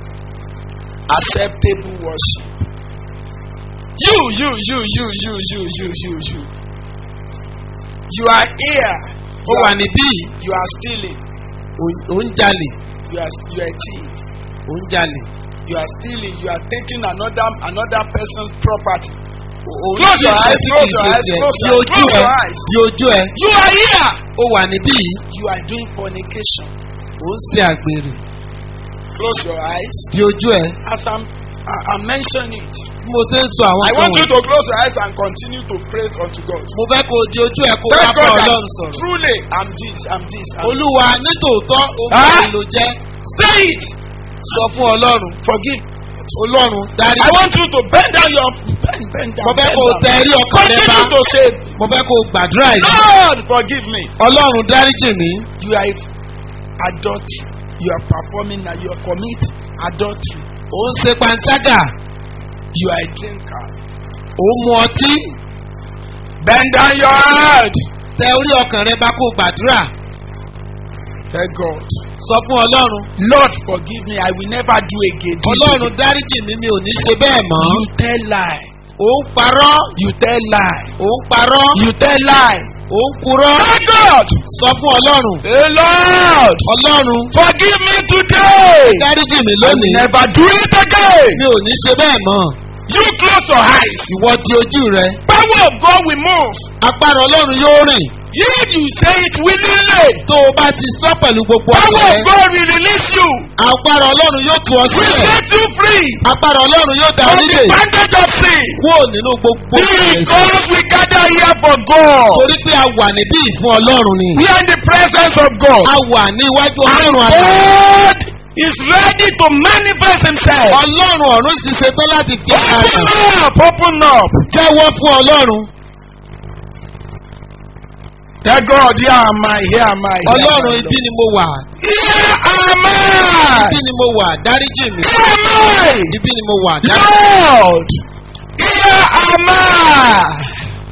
Acceptable worship. You, you, you, you, you, you, you, you, you. You are here. ó You wà are, níbí yìí. you are stealing. ò- ò ń jalè. You are you are a thief. ò ń jalè. You are stealing. You are taking another another person's property. ò ń Close jí your eyes, ìgbésí close kìí your ṣe eyes, tiẹ̀. close di your- ojú close ẹ. your eyes. di ojú ẹ. You are here. ó wà níbí yìí. You are doing fornication. ò ń ṣe àgbèrè. Close your eyes. di ojú ẹ. As I'm I, I mention it. bí mo ṣe ń sọ àwọn I kan want you wọ̀nyí. to close your eyes and continue to pray unto God. mo fẹ́ kó o di ojú ẹ kó o wá Tell bá God that ọlọ́run sọ̀rọ̀. truly I'm this, I'm this. I'm olúwa nítòótọ́ ohun Ah. èlò jẹ́ Say it. sọ fún ọlọ́run. Forgive. ọlọ́run dárí. I want you to bend down your bend, bend down. mo fẹ́ bend kó o down. tẹ ẹrí ọkàn rẹ bá. Continue to say, mo fẹ́ kó o gbàdúrà yìí. Lord, forgive me. ọlọ́run dáríjì mí. You are adultery. You are performing now. You are commit adultery. ò ń ṣe panṣágà. You are a drinker. ò ń mu ọtí. Bend down your head. tẹ orí ọkàn rẹ bá kó o gbàdúrà. Tell God. sọ fún ọlọ́run. Lord, forgive me. I will never do again. this ọlọ́run again. dáríjì mí mi ò ní ṣe bẹ́ẹ̀ mọ́. You tell lie. ò ń parọ́. You tell lie. ò ń parọ́. You tell lie. ò ń purọ́. Tell God. sọ fún ọlọ́run. Hey Lord, ọlọ́run forgive me today. dáríjì mí I will lónìí. never do it again. mi ò ní ṣe bẹ́ẹ̀ mọ́. You close your eyes. ìwọ di ojú rẹ. Power of God will move. agbára ọlọ́run yóò rìn. If you say it willingly, tó o bá ti sọ pẹ̀lú gbogbo power ọkàn of rẹ. God will release you. agbára ọlọ́run yóò tú ọ Will sílẹ̀. set you free agbára ọlọ́run yóò dá ọ from the nílé. bondage of sin. kúrò nínú gbogbo ẹ̀ṣẹ̀. Because we gather here for God. torí pé a wà níbí ìfún ọlọ́run ni. We are in the presence of God. a wà ní iwájú And ọlọ́run àgbà. God is ready to manifest himself. ọlọ́run ọ̀run sì ṣetán láti fi ara Open hàn. up, open up. jẹ́wọ́ fún ọlọ́run. Tell God, here am I, here am I. here am ọlọ́run I, ibi Lord. ni mo wà Here am I. ibi ni mo wà dáríjì mi Here am I. ibi ni mo wà dáríjì mi. Lord, here am I.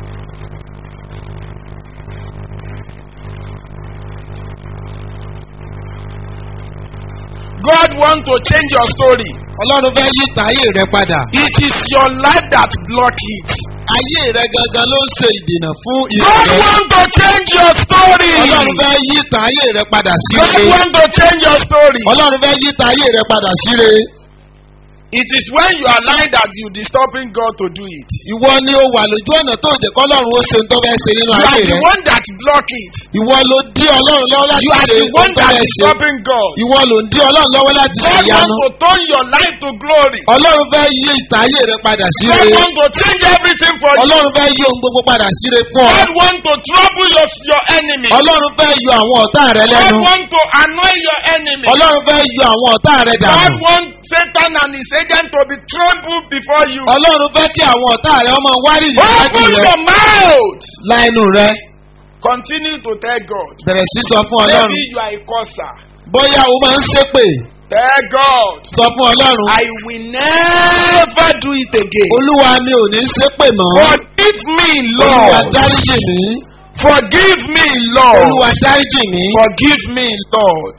God want to change your story. ọlọ́run fẹ́ yí ìtàn ayé rẹ padà. It is your life that block it. ayé rẹ gangan ló ń ṣe ìdènà fún God ìrẹ. want to change your story. ọlọ́run fẹ́ yí ìtàn ayé rẹ padà sí God re. want to change your story. ọlọ́run fẹ́ yí ìtàn ayé rẹ padà sí re. It is when you are lying that you disturbing God to do it. ìwọ ni ó wà lójú ọ̀nà tó jẹ́ kọ́lọ́run ó ṣe ń tó fẹ́ ṣe nínú You ayé are the rẹ. one that block it. ìwọ ló dí ọlọ́run lọ́wọ́ láti You are ṣe the ohun one tó that fẹ́ is ṣe. stopping God. ìwọ ló ń dí ọlọ́run lọ́wọ́ láti ṣe God ìyanu. wants to turn your life to glory. ọlọ́run fẹ́ yí ìtàn ayé rẹ padà sí God re. wants to change everything for you. ọlọ́run fẹ́ yí ohun gbogbo padà sí re fún ọ. God wants to trouble your, your enemy. ọlọ́run fẹ́ yọ àwọn ọ̀tá rẹ God lẹ́nu. wants to annoy your enemy. ọlọ́run fẹ́ yọ àwọn ọ̀tá rẹ God dànù. wants Satan and his agent to be trampled before you. ọlọ́run fẹ́ kí àwọn ọ̀tá rẹ ọmọ wárìrì láti Open rẹ your mouth. la ẹnu rẹ. Continue to tell God. bẹ̀rẹ̀ sí sọ fún ọlọ́run. Maybe you are a causer. bóyá o máa ń ṣépè Tell God. sọ fún ọlọ́run. I will never do it again. olúwa mi ò ní ṣépè mọ́. Forgive me, olúwa Lord. dáríjì mí. Forgive me, Lord. olúwa dáríjì mí. Forgive me, Lord.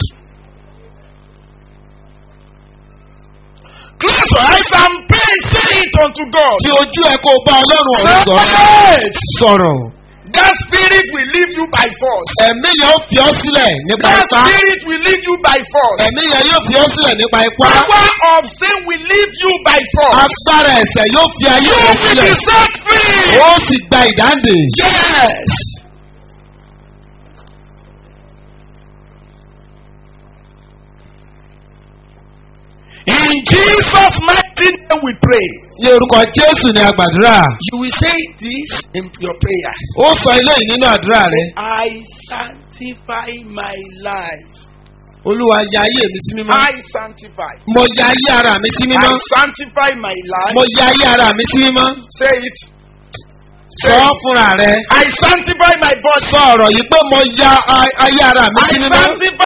Close your eyes and pray. Say it unto God. fi ojú ẹ kó o bá ọlọ́run ọ̀rọ̀ sọ̀rọ̀. Yes. sọ̀rọ̀. That spirit will leave you by force. ẹ̀mí yẹn ó fi ọ́ sílẹ̀ nípa That ipá. spirit will leave you by force. ẹ̀mí yẹn yóò fi ọ́ sílẹ̀ nípa ipá. Power of sin will leave you by force. agbára ẹ̀sẹ̀ yóò fi ayé You rẹ will be sílẹ̀. set free. ó sì gba ìdáǹdè. Yes. In Jesus' mighty name we pray. ní orúkọ jésù ni a gbàdúrà. You will say this in your prayers. ó sọ eléyìí nínú àdúrà rẹ. I sanctify my life. olúwa ya ayé mi sí mímọ́. I sanctify. mo ya ayé ara mi sí I mímọ́. sanctify my life. mo ya ayé ara mi sí mímọ́. Say it. sọ ọ́ fúnra rẹ. I sanctify my body. sọ ọ̀rọ̀ yìí pé mo ya a- ayé ara mi I sí mímọ́. sanctify